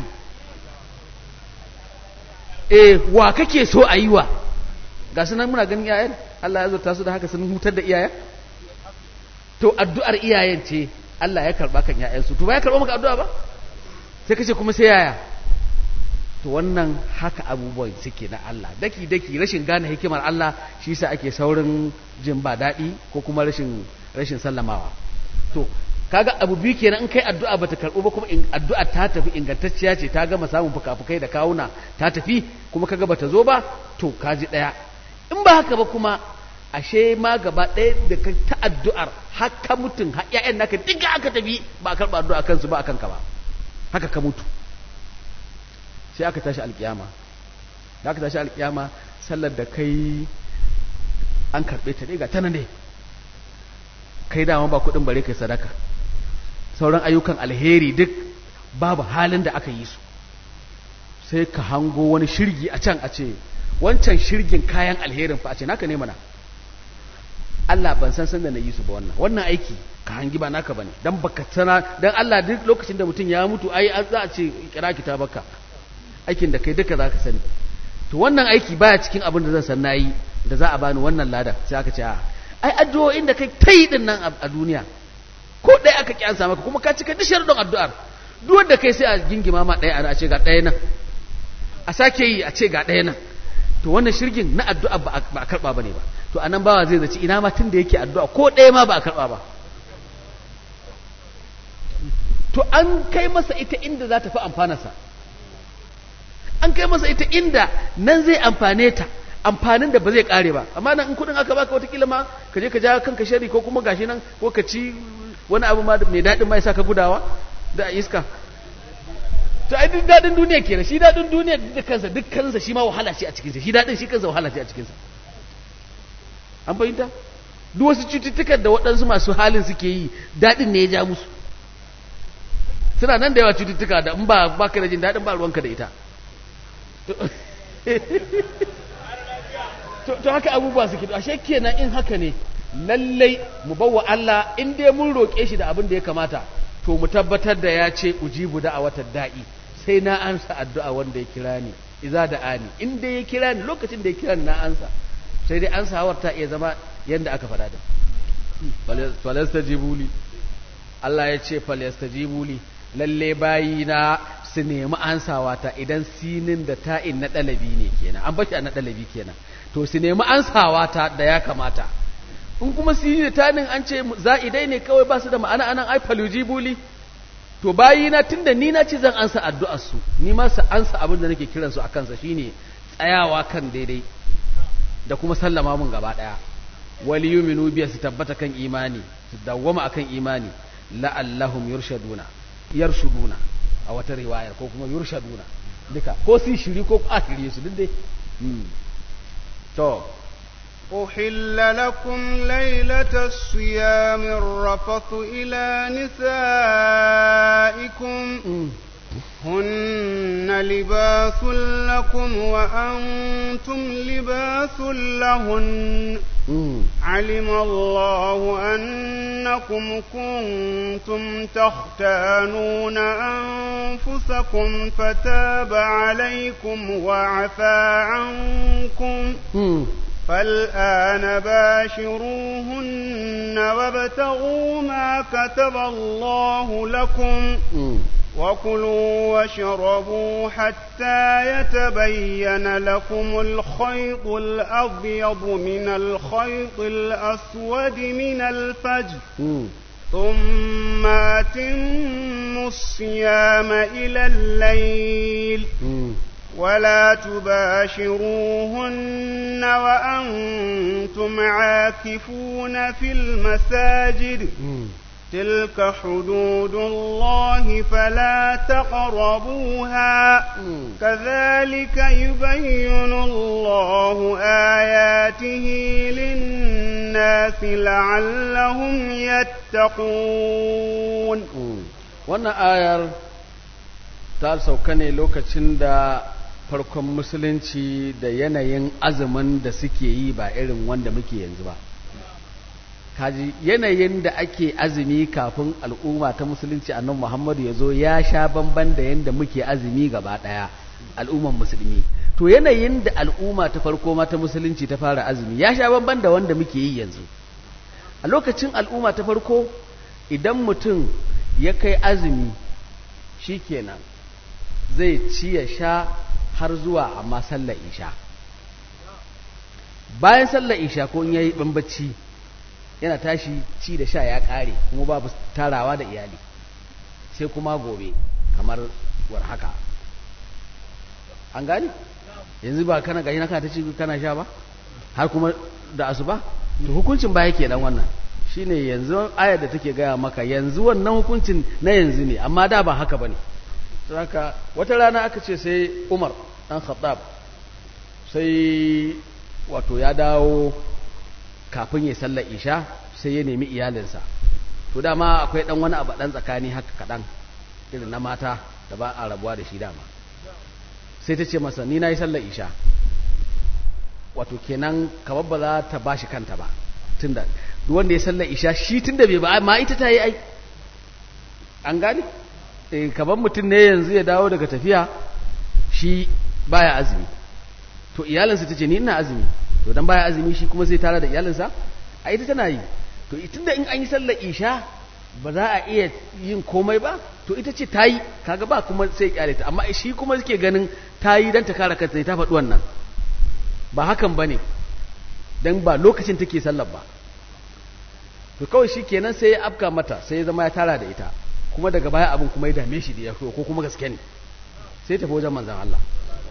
eh wa kake so a yi wa ga su nan muna ganin iyayen Allah ya zurta su da haka sun hutar da iyayen to addu'ar iyayen ce Allah ya karba kan iyayensu to ba ya karba maka addu'a ba sai kace kuma sai yaya to wannan haka abubuwan suke na Allah daki daki rashin gane hikimar Allah shi yasa ake saurin jin ba daɗi ko kuma rashin rashin sallamawa to kaga abu biyu kenan in kai addu'a bata karɓo ba kuma addu'a ta tafi ingantacciya ce ta gama samun fukafukai da kawuna ta tafi kuma kaga bata zo ba to kaji ɗaya in ba haka ba kuma ashe ma gaba ɗaya da ka ta addu'ar haka mutum har ƴaƴan naka diga aka tafi ba a karɓa addu'a kansu ba a kanka ba haka ka mutu sai aka tashi alƙiyama da aka tashi alƙiyama sallar da kai an karɓe ta ne ga tana ne kai dama ba kuɗin bare kai sadaka sauran ayyukan alheri duk babu halin da aka yi su sai ka hango wani shirgi a can a ce wancan shirgin kayan alherin fa a ce naka ne mana Allah ban san san da na yi su ba wannan wannan aiki ka hangi ba naka bane dan baka tana dan Allah duk lokacin da mutum ya mutu ai za a ce kira kitabaka aikin da kai duka za ka sani to wannan aiki baya cikin abin da zan san nayi da za a bani wannan ladan sai aka ce a ai addu'o'in da kai ta yi din nan a duniya ko ɗaya aka kyansa maka kuma ka cika dishar don addu'ar duk wanda kai sai a gingima ma ɗaya a ce ga ɗaya nan a sake yi a ce ga ɗaya nan to wannan shirgin na addu'a ba a karɓa ba ne ba to anan bawa zai zaci ina ma tun da yake addu'a ko ɗaya ma ba a karɓa ba to an kai masa ita inda za ta fi amfanarsa an kai masa ita inda nan zai amfane ta amfanin da ba zai kare ba amma nan in kudin aka baka watakila ma ka je ka ja kanka shari ko kuma gashi nan ko ka ci wani abu ma mai daɗin mai sa ka gudawa da iska to ai duk daɗin duniya kenan shi daɗin duniya duk kansa duk kansa shi ma wahala ce a cikinsa shi daɗin shi kansa wahala ce a cikinsa an fahimta duk wasu cututtukan da waɗansu masu halin suke yi daɗin ne ya ja musu suna nan da yawa cututtuka da in ba baka da jin daɗin ba ruwanka da ita to haka abubuwa suke ashe kenan in haka ne lallai mu bawa Allah in dai mun roƙe shi da abin da ya kamata to mu tabbatar da ya ce ujibu da a watan da'i sai na ansa addu'a wanda ya kira ni iza da ani in dai ya kira ni lokacin da ya kira ni na ansa sai dai ansa hawar ta iya zama yanda aka faɗa da falastajibuli Allah ya ce falastajibuli lalle bayina su nemi ansawa ta idan sinin da ta'in na ɗalabi ne kenan an bashi a na ɗalabi kenan to su nemi ansawa ta da ya kamata in kuma sinin da ta'in an ce za'idai ne kawai ba su da ma'ana anan ai falujibuli to bayina tunda ni na ce zan ansa addu'ar su ni ma su ansa abin da nake kiran su akan sa shine tsayawa kan daidai da kuma sallama mun gaba daya wal yuminu biya su tabbata kan imani su dawwama akan imani la'allahum yurshaduna yarshuduna a wata riwayar ko kuma yurshaduna duka ko su shiri ko a shirye su duk dai to أحل لكم ليلة الصيام الرفث إلى نسائكم هن لباس لكم وأنتم لباس لهن علم الله أنكم كنتم تختانون أنفسكم فتاب عليكم وعفى عنكم فالآن باشروهن وابتغوا ما كتب الله لكم وكلوا واشربوا حتى يتبين لكم الخيط الأبيض من الخيط الأسود من الفجر ثم أتموا الصيام إلى الليل ولا تباشروهن وأنتم عاكفون في المساجد تلك حدود الله فلا تقربوها كذلك يبين الله آياته للناس لعلهم يتقون wannan ayar ta sauka ne lokacin da farkon musulunci da yanayin azumin da suke yi ba irin wanda muke yanzu ba kaji yanayin da ake azumi kafin al'umma ta musulunci annan muhammadu ya zo ya sha bamban da yadda muke azumi gaba ɗaya al'umman musulmi to yanayin da al'umma ta farko ma ta musulunci ta fara azumi ya sha bamban da wanda muke yi yanzu a lokacin al'umma ta farko idan mutum ya kai azumi shikenan zai ci ya sha har zuwa amma sallar isha bayan sallar isha ko in yayi bambaci yana tashi ci da sha ya ƙare kuma babu tarawa da iyali sai kuma gobe kamar war haka an gani yanzu ba kana gashi na kana ta ci kana sha ba har kuma da asuba to hukuncin baya ke dan wannan shine yanzu ayar da take gaya maka yanzu wannan hukuncin na yanzu ne amma da ba haka bane haka wata rana aka ce sai Umar dan Khattab sai wato ya dawo kafin ya sallar isha sai ya nemi iyalinsa to dama akwai dan wani abu dan tsakani haka kadan irin na mata da ba a rabuwa da shi dama sai ta ce masa ni na yi sallar isha wato kenan kamar ba za ta bashi kanta ba tunda duk wanda ya sallar isha shi tunda bai ba ma ita ta yi ai an gane eh kamar mutum ne yanzu ya dawo daga tafiya shi baya azumi to iyalinsa ta ce ni ina azumi to dan baya azumi shi kuma zai tara da iyalinsa a ita tana yi to tunda in an yi sallar isha ba za a iya yin komai ba to ita ce ta yi kaga ba kuma sai kyale ta amma shi kuma suke ganin ta yi don ta kare kanta ta faɗi wannan ba hakan ba ne don ba lokacin take sallar ba to kawai shi kenan sai ya afka mata sai ya zama ya tara da ita kuma daga baya abin kuma ya dame shi da ya ko kuma gaske ne sai tafi wajen manzan Allah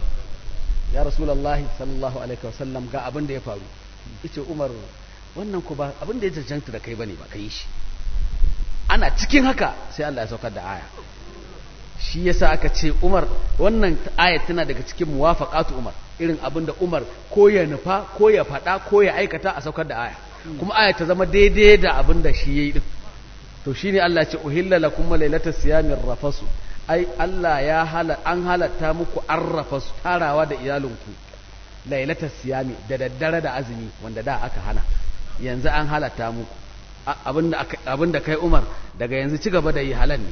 ya rasulullahi sallallahu alaihi wasallam ga abin da ya faru yace Umar wannan ku ba abin da ya cancanta da kai bane ba kai shi ana cikin haka sai Allah ya saukar da aya shi yasa aka ce Umar wannan ayat tana daga cikin muwafaqatu Umar irin abin da Umar ko ya nufa ko ya faɗa ko ya aikata a saukar da aya kuma aya ta zama daidai da abin da shi yayi din to shine Allah ya ce uhilla lakum lailatas siyamir rafasu ai Allah ya hala an halatta muku arrafasu tarawa da iyalinku lailatas siyami da daddare da azumi wanda da aka hana yanzu an halatta muku abinda kai umar daga yanzu ci gaba da yi halal ne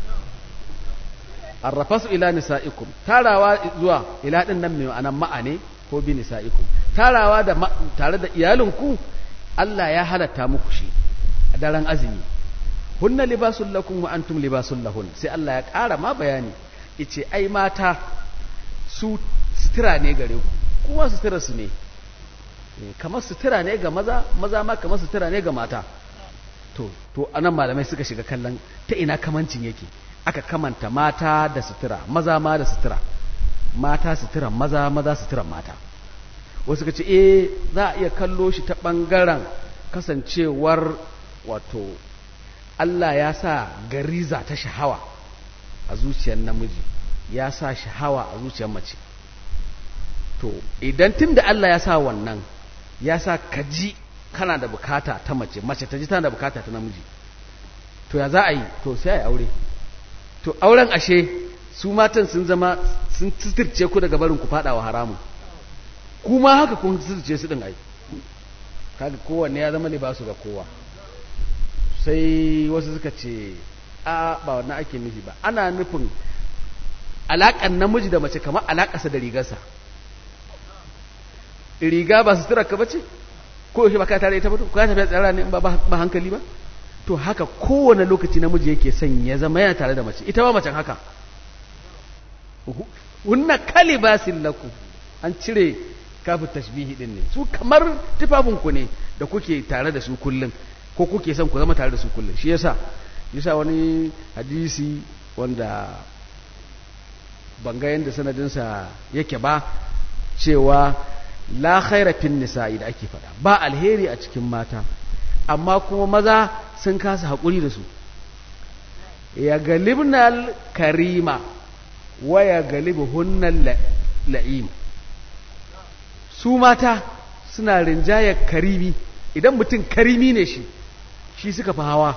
arrafasu ila nisa'ikum tarawa zuwa ila din nan mai anan ma'ane ko bi nisa'ikum tarawa da tare da iyalinku Allah ya halatta muku shi a daren azumi hunna libasul lakum wa antum libasul lahun sai Allah ya ƙara ma bayani yace ai mata su sutura ne gare ku kuma sutura su ne kamar sutura ne ga maza maza ma kamar sutura ne ga mata to to anan malamai suka shiga kallon ta ina kamancin yake aka kamanta mata da sutura maza ma da sutura mata sutura maza maza sutura mata wasu ce eh za a iya kallo shi ta bangaren kasancewar wato Allah ya sa gariza ta shahawa a zuciyar namiji ya sa shahawa a zuciyar mace to idan tun da Allah ya sa wannan ya sa kaji kana da bukata ta mace mace ta ji tana da bukata ta namiji to ya za a yi to sai a yi aure to auren ashe su matan sun zama sun tsirce ku daga barin ku fada wa haramun kuma haka kun tsirce su din ai kaga kowanne ya zama libasu ga kowa sai wasu suka ce a ba wannan ake nufi ba ana nufin alaƙan namiji da mace kamar alaƙasa da rigarsa riga ba sutura ka bace ko yaushe ba ka tare ita ba to ka tafi tsara ne ba ba hankali ba to haka kowane lokaci namiji yake son ya zama yana tare da mace ita ba macen haka hunna kalibasin lakum an cire kafin tashbihi din ne su kamar tufafinku ne da kuke tare da su kullum ko kuke son ku zama tare da su kullum shi yasa yasa wani hadisi wanda ban ga yadda sanadinsa yake ba cewa la khaira fin nisa'i da ake faɗa ba alheri a cikin mata amma kuma maza sun kasa haƙuri da su ya galibnal karima wa ya galibu hunnal la'im su mata suna rinjayar karimi idan mutum karimi ne shi shi suka fi hawa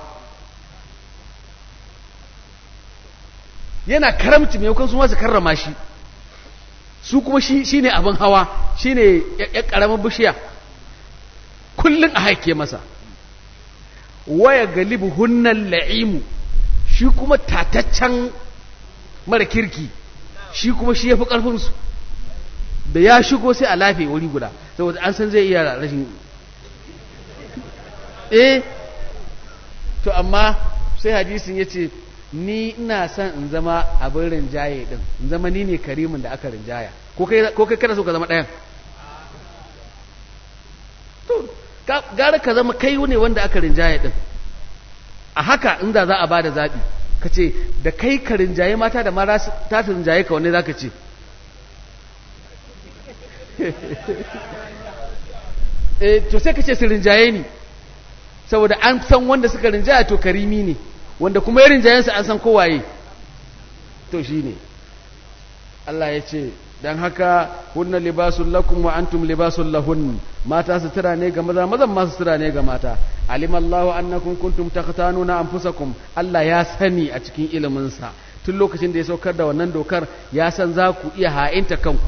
yana karamci maimakon su masu karrama shi su kuma shi ne abin hawa shi ne ya ƙaramin bishiya kullum a haike masa waya galibu hunnan la'imu shi kuma tataccen mara kirki shi kuma shi ya fi ƙarfinsu da ya shigo sai a lafe wuri guda saboda an san zai iya rashin eh to amma sai hadisin ya ce ni ina son in zama abin rinjaye din in zama ni ne karimin da aka rinjaya ko kai kada so ka zama ɗayan to gara ka zama kai ne wanda aka rinjaye din a haka inda za a ba da zaɓi ka ce da kai ka rinjaye mata da mara ta rinjaye ka wanne za ka ce eh to sai ka ce su rinjaye ni saboda an san wanda suka rinjaya to karimi ne wanda kuma ya rinjayensa an san kowaye to shi ne Allah ya ce don haka hunna libasun lakum wa antum libasun lahun mata sutura ne ga maza mazan ma sutura ne ga mata alimallahu annakum kuntum taqtanuna anfusakum Allah ya sani a cikin iliminsa tun lokacin da ya saukar da wannan dokar ya san za ku iya ha'inta kanku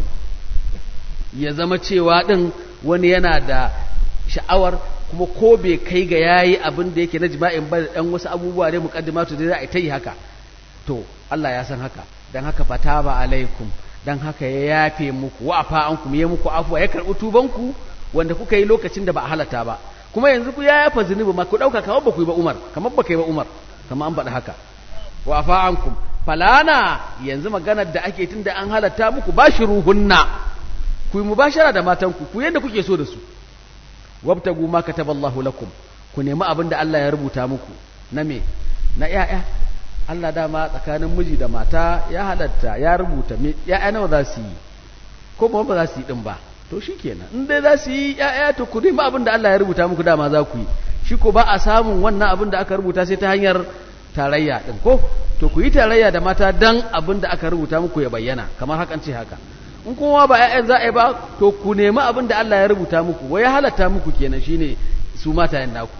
ya zama cewa din wani yana da sha'awar kuma ko bai kai ga yayi abin da yake na jima'in ba da ɗan wasu abubuwa ne muqaddimatu da za a ta yi haka to Allah ya san haka dan haka fataba alaikum dan haka ya yafe muku wa afa ankum ya muku afwa ya karɓi tubanku wanda kuka yi lokacin da ba a halata ba kuma yanzu ku ya yafa zunubi ma ku ɗauka kamar ba ku yi ba Umar kamar ba kai ba Umar kamar an faɗi haka wa afa ankum falana yanzu maganar da ake tun da an halatta muku bashiruhunna ku yi mubashara da matanku ku yadda kuke so da su wabtagu ma kataballahu lakum ku nemi abin da Allah ya rubuta muku na me na ƴaƴa Allah dama tsakanin miji da mata ya halatta ya rubuta me ƴaƴa nawa za su yi ko ba ba za su yi din ba to shikenan in dai za su yi ƴaƴa to ku nemi abin da Allah ya rubuta muku dama za ku yi shi ko ba a samun wannan abin da aka rubuta sai ta hanyar tarayya din ko to ku yi tarayya da mata dan abin da aka rubuta muku ya bayyana kamar hakan ce haka in kuma ba ƴaƴan za a yi ba to ku nemi abin da Allah ya rubuta muku wai ya halatta muku kenan shine su matayen naku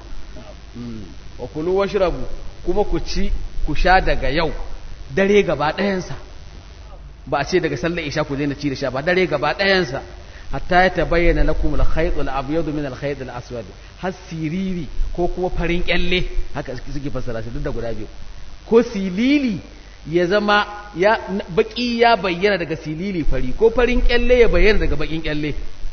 wa kulu washrabu kuma ku ci ku sha daga yau dare gaba ɗayansa ba a ce daga sallar isha ku daina ci da sha ba dare gaba ɗayansa hatta ya tabayyana lakum al-khayt al-abyad min al-khayt al-aswad har siriri ko kuma farin kyalle haka suke fassara shi duk da guda biyu ko silili ya zama ya baki ya bayyana daga silili fari ko farin kyalle ya bayyana daga bakin kyalle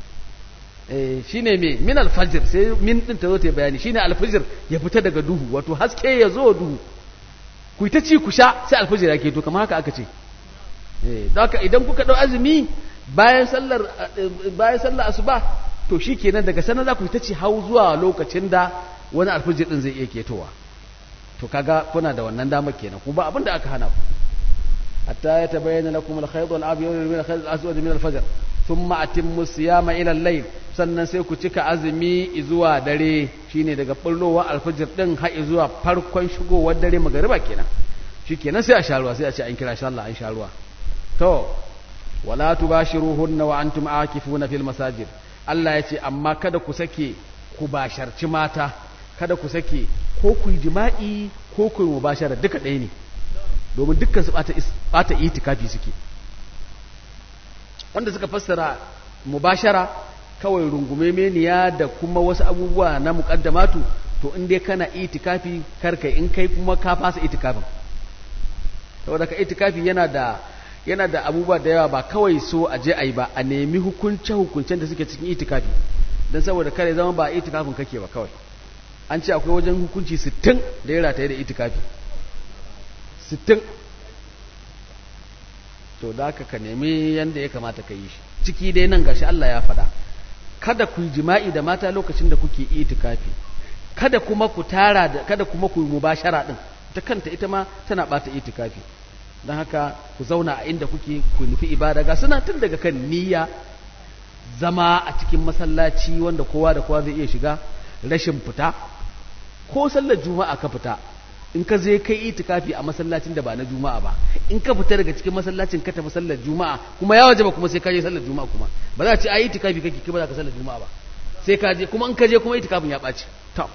eh shine me min alfajr sai min din ta zo ta bayani shine alfajr ya fita daga duhu wato haske ya zo duhu ku ta ci ku sha sai alfajr yake to kamar haka aka ce eh haka idan kuka dau azumi bayan sallar bayan sallar asuba to shikenan daga sanan za ku ta ci hau zuwa lokacin da wani alfajr din zai iya ketowa to kaga kuna da wannan damar kenan kuma ba abin da aka hana ku hatta ya tabayyana lakum al-khayt al-abyad min al-khayt al-aswad min al-fajr thumma atimmu siyama ila al-layl sannan sai ku cika azumi zuwa dare shine daga bullowa al-fajr din har zuwa farkon shigowar dare magariba kenan shikenan sai a sha ruwa sai a ce an kira sha Allah an sha ruwa to wala tubashiruhunna wa antum aakifuna fil masajid Allah ya ce amma kada ku sake ku basharci mata kada ku sake ko ku yi jima'i ko ku yi mubashara duka ɗaya ne domin dukkan su ɓata itikafi suke wanda suka fassara mubashara kawai rungume meniya da kuma wasu abubuwa na muƙaddamatu to in dai kana itikafi karkai in kai kuma ka fasa itikafin saboda ka itikafi yana da yana da abubuwa da yawa ba kawai so a je a yi ba a nemi hukunce hukuncen da suke cikin itikafi don saboda kare zama ba itikafin kake ba kawai an ce akwai wajen hukunci sittin da ya rataye da itikafi sittin to da haka ka nemi yadda ya kamata ka yi shi ciki dai nan gashi Allah ya faɗa kada ku yi jima'i da mata lokacin da kuke itikafi kada kuma ku tara da kada kuma ku yi mubashara din ta kanta ita ma tana bata itikafi don haka ku zauna a inda kuke ku nufi ibada ga suna tun daga kan niyya zama a cikin masallaci wanda kowa da kowa zai iya shiga rashin fita ko sallar juma'a ka fita in ka je kai itikafi a masallacin da ba na juma'a ba in ka fita daga cikin masallacin ka tafi sallar juma'a kuma ya wajaba kuma sai ka je sallar juma'a kuma ba za a ce a itikafi kake kai ba za ka sallar juma'a ba sai ka je kuma in ka je kuma itikafin ya ɓaci to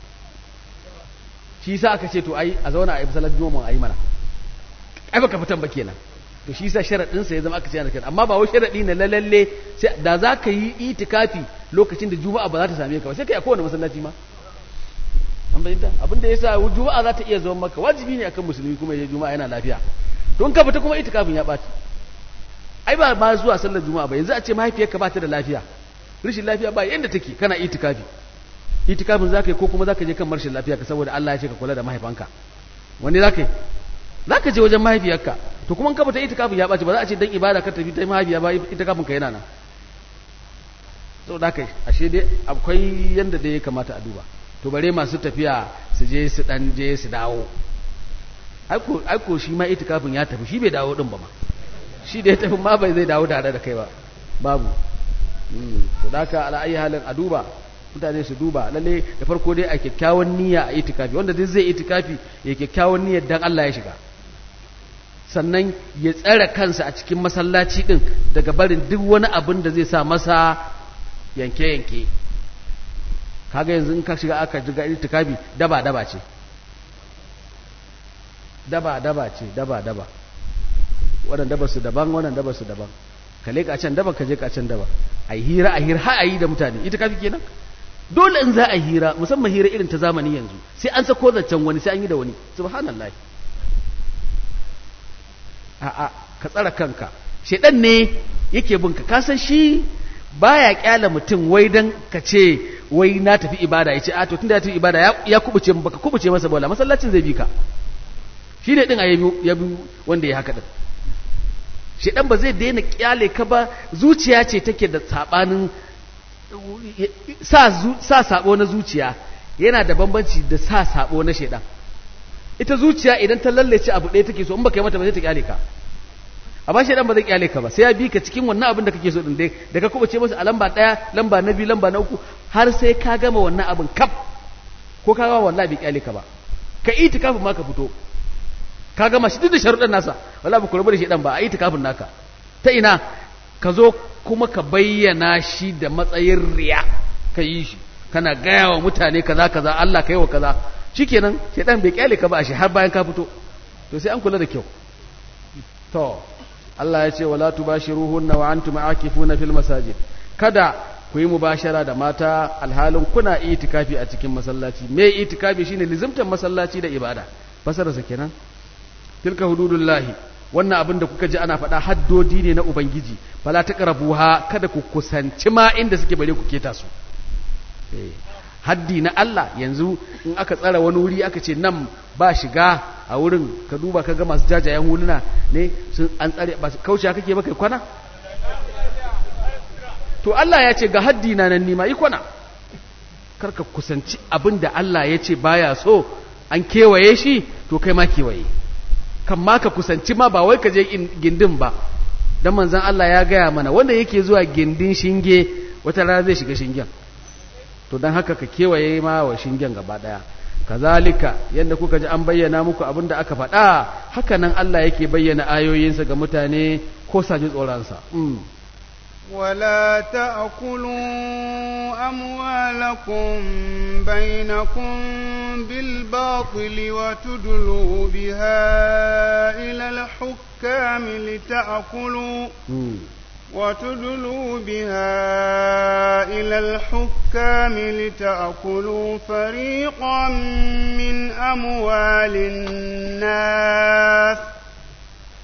shi yasa aka ce to ai a zauna a yi sallar juma'a a yi mana ai baka fitan ba kenan to shi yasa sharadin sa ya zama aka ce yana kenan amma ba wai sharadi ne lalle sai da za ka yi itikafi lokacin da juma'a ba za ta same ka ba sai kai a kowane masallaci ma an bayyana abin da yasa juma'a za ta iya zama maka wajibi ne akan musulmi kuma ya juma'a yana lafiya don ka fita kuma itikafin ya baci ai ba ma zuwa sallar juma'a ba yanzu a ce mahaifiyarka ba ta da lafiya rashin lafiya ba yanda take kana itikafi itikafin zaka yi ko kuma zaka je kan marshin lafiya ka saboda Allah ya ce ka kula da mahaifanka wani zaka yi zaka je wajen mahaifiyarka to kuma in ka fita itikafin ya baci ba za a ce dan ibada ka tafi ta mahaifiya ba itikafin ka yana nan saboda kai ashe dai akwai yanda da ya kamata a duba to bare masu tafiya su je su dan je su dawo aiko aiko shi ma itikafin ya tafi shi bai dawo din ba ma shi da ya tafi ma bai zai dawo tare da kai ba babu to da haka ala ayi halin a duba mutane su duba lalle da farko dai a kyakkyawan niyya a itikafi wanda duk zai itikafi ya kyakkyawan niyyar dan Allah ya shiga sannan ya tsare kansa a cikin masallaci din daga barin duk wani abin da zai sa masa yanke-yanke kaga yanzu in ka shiga aka jiga itikafi daba daba ce daba daba ce daba daba wannan daba su daban wannan daba su daban ka leka can daba ka je ka can daba ai hira a hira har ayi da mutane itikafi kenan dole in za a hira musamman hira irin ta zamani yanzu sai an sako zancen wani sai an yi da wani subhanallah a a ka tsara kanka shedan ne yake binka ka san shi baya kyala mutum wai dan ka ce wai na tafi ibada ya ce a to tunda ya tafi ibada ya kubuce baka kubuce masa bola masallacin zai bi ka shi ne din a ya bi wanda ya haka din shedan ba zai daina kyale ka ba zuciya ce take da sabanin sa sa sabo na zuciya yana da bambanci da sa sabo na shedan ita zuciya idan ta lallace abu ɗaya take so in baka yi mata ba zai ta kyale ka amma shedan ba zai kyale ka ba sai ya bi ka cikin wannan abin da kake so din dai da ka kubace masa a lamba ɗaya lamba na biyu lamba na uku har sai ka gama wannan abin kaf ko ka gama wallahi bai kyale ka ba ka itikafin ma ka fito ka gama shi duk da sharuɗan nasa wallahi ba ku rabu da shedan ba a itikafin naka ta ina ka zo kuma ka bayyana shi da matsayin riya ka yi shi kana gaya wa mutane kaza kaza Allah ka yi wa kaza shikenan shedan bai kyale ka ba shi har bayan ka fito to sai an kula da kyau to Allah ya ce wala tubashiruhunna wa antum aakifuna fil masajid kada ku yi mubashara da mata alhalin kuna itikafi a cikin masallaci me itikafi shine lizimtan masallaci da ibada fasararsa kenan tilka hududullahi wannan abin da kuka ji ana faɗa haddodi ne na ubangiji fala taqrabuha kada ku kusanci ma inda suke bare ku keta su haddi na Allah yanzu in aka tsara wani wuri aka ce nan ba shiga a wurin ka duba ka ga masu jajayen huluna ne sun an tsare ba kauce kake ba kai kwana to Allah ya ce ga haddi na nan nima yi kwana karka kusanci abin da Allah ya ce baya so an kewaye shi to kai ma kewaye kan ma ka kusanci ma ba wai ka je gindin ba dan manzon Allah ya gaya mana wanda yake zuwa gindin shinge wata rana zai shiga shingen to don haka ka kewaye ma wa shingen gaba daya kazalika yadda kuka ji an bayyana muku abin da aka faɗa haka nan Allah yake bayyana ayoyinsa ga mutane ko saji tsoronsa ولا تأكلوا أموالكم بينكم بالباطل وتدلوا بها إلى الحكام لتأكلوا وتدلوا بها إلى الحكام لتأكلوا فريقا من أموال الناس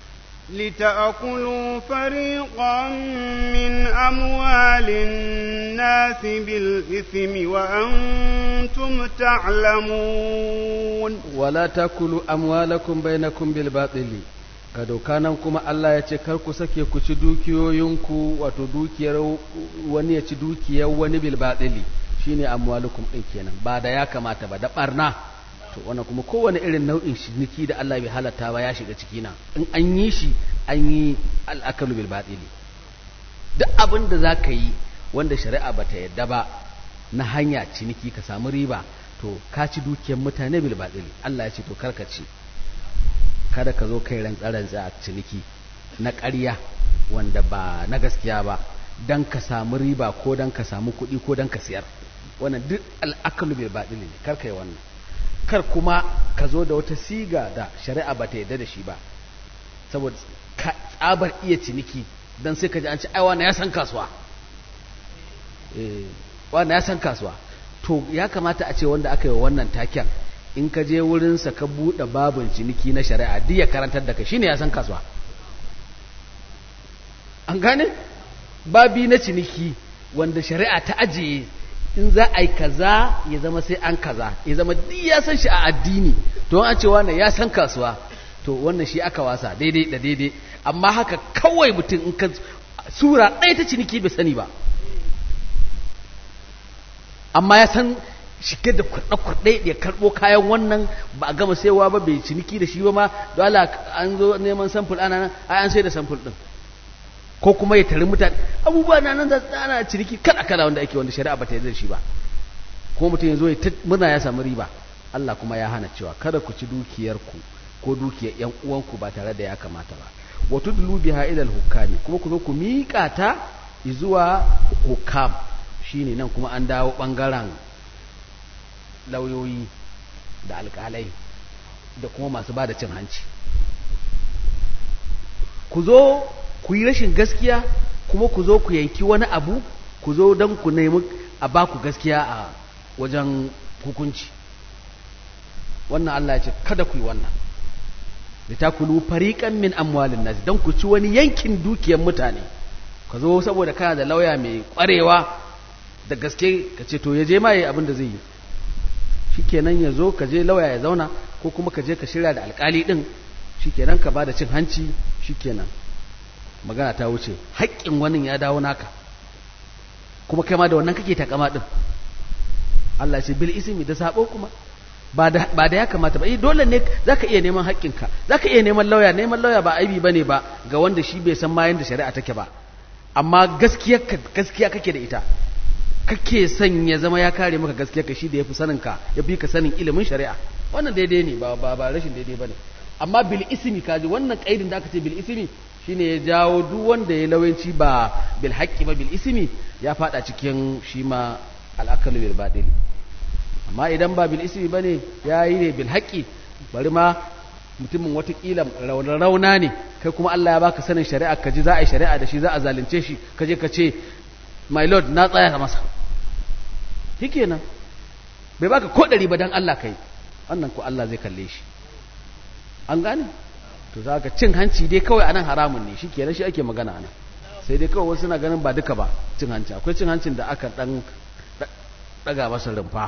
لتأكلوا فريقا من أموال الناس بالإثم وأنتم تعلمون wala takulu amwalakum bainakum bil batili ga dokanan kuma Allah ya ce kar ku sake ku ci dukiyoyinku wato dukiyar wani ya ci dukiyar wani bil batili shine amwalukum din kenan ba da ya kamata ba da barna to wannan kuma kowane irin nau'in ciniki da Allah bai halatta ba ya shiga ciki na in an yi shi an yi al'akalu bil batili duk abin da za ka yi wanda shari'a bata yadda ba na hanya ciniki ka samu riba to ka ci dukiyar mutane bil batili Allah ya ce to karka ci kada ka zo kai rantsa-rantsa a ciniki na ƙarya wanda ba na gaskiya ba dan ka samu riba ko dan ka samu kuɗi ko dan ka siyar wannan duk al'akalu bil batili ne karka yi wannan kar kuma ka zo da wata siga da shari'a ba ta yarda da shi ba saboda ka tsabar iya ciniki dan sai ka ji an ci ai wannan ya san kasuwa eh wannan ya san kasuwa to ya kamata a ce wanda aka yi wa wannan taken in ka je wurinsa ka buɗe babin ciniki na shari'a duk ya karantar da ka shine ya san kasuwa an gane babi na ciniki wanda shari'a ta ajiye in za a yi kaza ya zama sai an kaza ya zama duk ya san shi a addini to an ce wannan ya san kasuwa to wannan shi aka wasa daidai da daidai amma haka kawai mutum in ka sura ɗaya ta ciniki bai sani ba amma ya san shige da kurɗe-kurɗe ya karɓo kayan wannan ba a gama saiwa ba bai ciniki da shi ba ma dole an zo neman samfur ana nan ai an sai da samfur ɗin ko kuma ya tari mutane abubuwa na nan da ana ciniki kala kala wanda ake wanda shari'a ba ta yarda da shi ba ko mutum ya zo ya murna ya samu riba Allah kuma ya hana cewa kada ku ci dukiyarku ko dukiyar yan uwanku ba tare da ya kamata ba wa tudlu biha ila hukami kuma ku zo ku miƙa ta zuwa hukam shine nan kuma an dawo bangaren lauyoyi da alƙalai da kuma masu ba da cin hanci ku zo ku yi rashin gaskiya kuma ku zo ku yanki wani abu ku zo don ku nemi a ba ku gaskiya a wajen hukunci wannan Allah ya ce kada ku yi wannan da ta kulu fariƙan min amwalin nasi don ku ci wani yankin dukiyar mutane ka zo saboda kana da lauya mai ƙwarewa da gaske ka ce to ya je ma yi abin da zai yi shikenan ya zo ka je lauya ya zauna ko kuma ka je ka shirya da alƙali ɗin shikenan ka ba da cin hanci shikenan magana ta wuce haƙƙin wani ya dawo naka kuma kai ma da wannan kake takama din Allah ce bil ismi da sabo kuma ba da ba da ya kamata ba eh dole ne zaka iya neman haƙƙinka zaka iya neman lauya neman lauya ba aibi bane ba ga wanda shi bai san ma yanda shari'a take ba amma gaskiya gaskiya kake da ita kake son ya zama ya kare maka gaskiya ka shi da yafi sanin ka yafi ka sanin ilimin shari'a wannan daidai ne ba ba, ba rashin daidai bane amma bil ismi kaji wannan kaidin da aka ce bil ismi shine ya jawo duk wanda ya lawanci ba bil haqqi ba bil ismi ya fada cikin shi ma al'akalu bil badil amma idan ba bil ismi bane yayi ne bil haqqi bari ma mutumin watakila rauna ne kai kuma Allah ya baka sanin shari'a ka ji za a yi shari'a da shi za a zalunce shi ka je ka ce my lord na tsaya masa shikenan bai baka ko ɗari ba dan Allah kai wannan ko Allah zai kalle shi an gane to za ka cin hanci dai kawai anan haramun ne shi kenan shi ake magana anan sai dai kawai wasu na ganin ba duka ba cin hanci akwai cin hancin da aka dan daga masa rumfa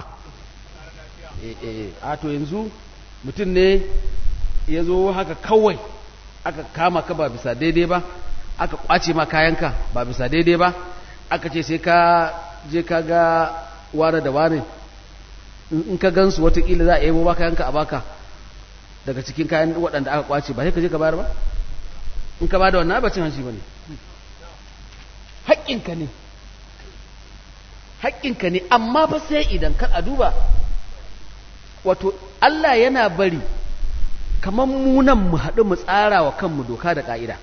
a to yanzu mutum ne ya zo haka kawai aka kama ka ba bisa daidai ba aka kwace ma kayanka ba bisa daidai ba aka ce sai ka je ka ga wane da wane in ka gansu watakila za a yi ba kayanka a baka daga cikin kayan waɗanda aka kwace ba sai ka je ka bayar ba in ka bada wannan ba cin hanci ba ne haƙƙinka ne haƙƙinka ne amma fa sai idan kan a duba wato Allah yana bari kamar munan mu haɗu mu tsara wa kanmu doka da ƙa'ida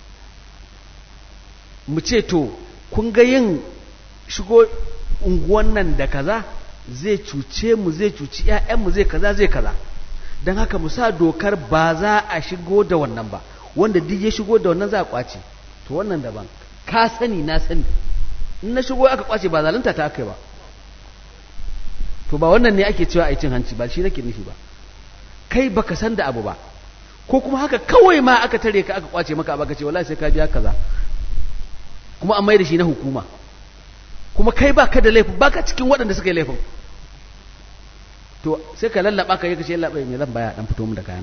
mu ce to kun ga yin shigo unguwan nan da kaza zai cuce mu zai cuci 'ya'yanmu zai kaza zai kaza don haka mu sa dokar ba za a shigo da wannan ba wanda duk ya shigo da wannan za a kwace to wannan daban ka sani na sani in na shigo aka kwace ba zalunta ta aka ba to ba wannan ne ake cewa a cin hanci ba shi nake nufi ba kai baka san da abu ba ko kuma haka kawai ma aka tare ka aka kwace maka baka ce wallahi sai ka biya kaza kuma an mai da shi na hukuma kuma kai baka da laifin baka cikin waɗanda suka yi laifin to sai ka lallaba ka yi ka ce labai me zan baya dan fito mu da kayana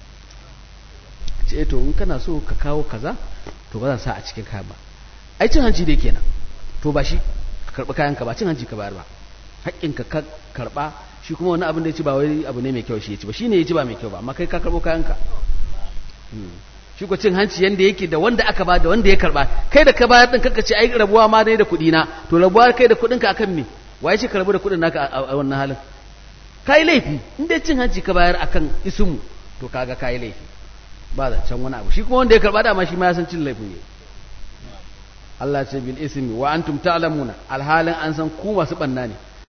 ce to in kana so ka kawo kaza to ba zan sa a cikin kayan ba ai cin hanci dai kenan to ba shi ka karɓi kayan ka ba cin hanci ka bayar ba haƙƙin ka ka karɓa shi kuma wani abin da ya ci ba wai abu ne mai kyau shi ya ci ba shine ya ci ba mai kyau ba amma kai ka karɓo kayan ka shi ko cin hanci yanda yake da wanda aka ba da wanda ya karɓa kai da ka bayar din kanka ce ai rabuwa ma dai da kuɗi na to rabuwa kai da kuɗin ka akan me waye ce ka rabu da kuɗin naka a wannan halin kai laifi in dai cin hanci ka bayar akan ismu to kaga kai laifi ba da can wani abu shi kuma wanda ya karɓa dama shi ma ya san cin laifin ne Allah ce bil ismi wa antum ta'lamuna alhalin an san ku masu banna ne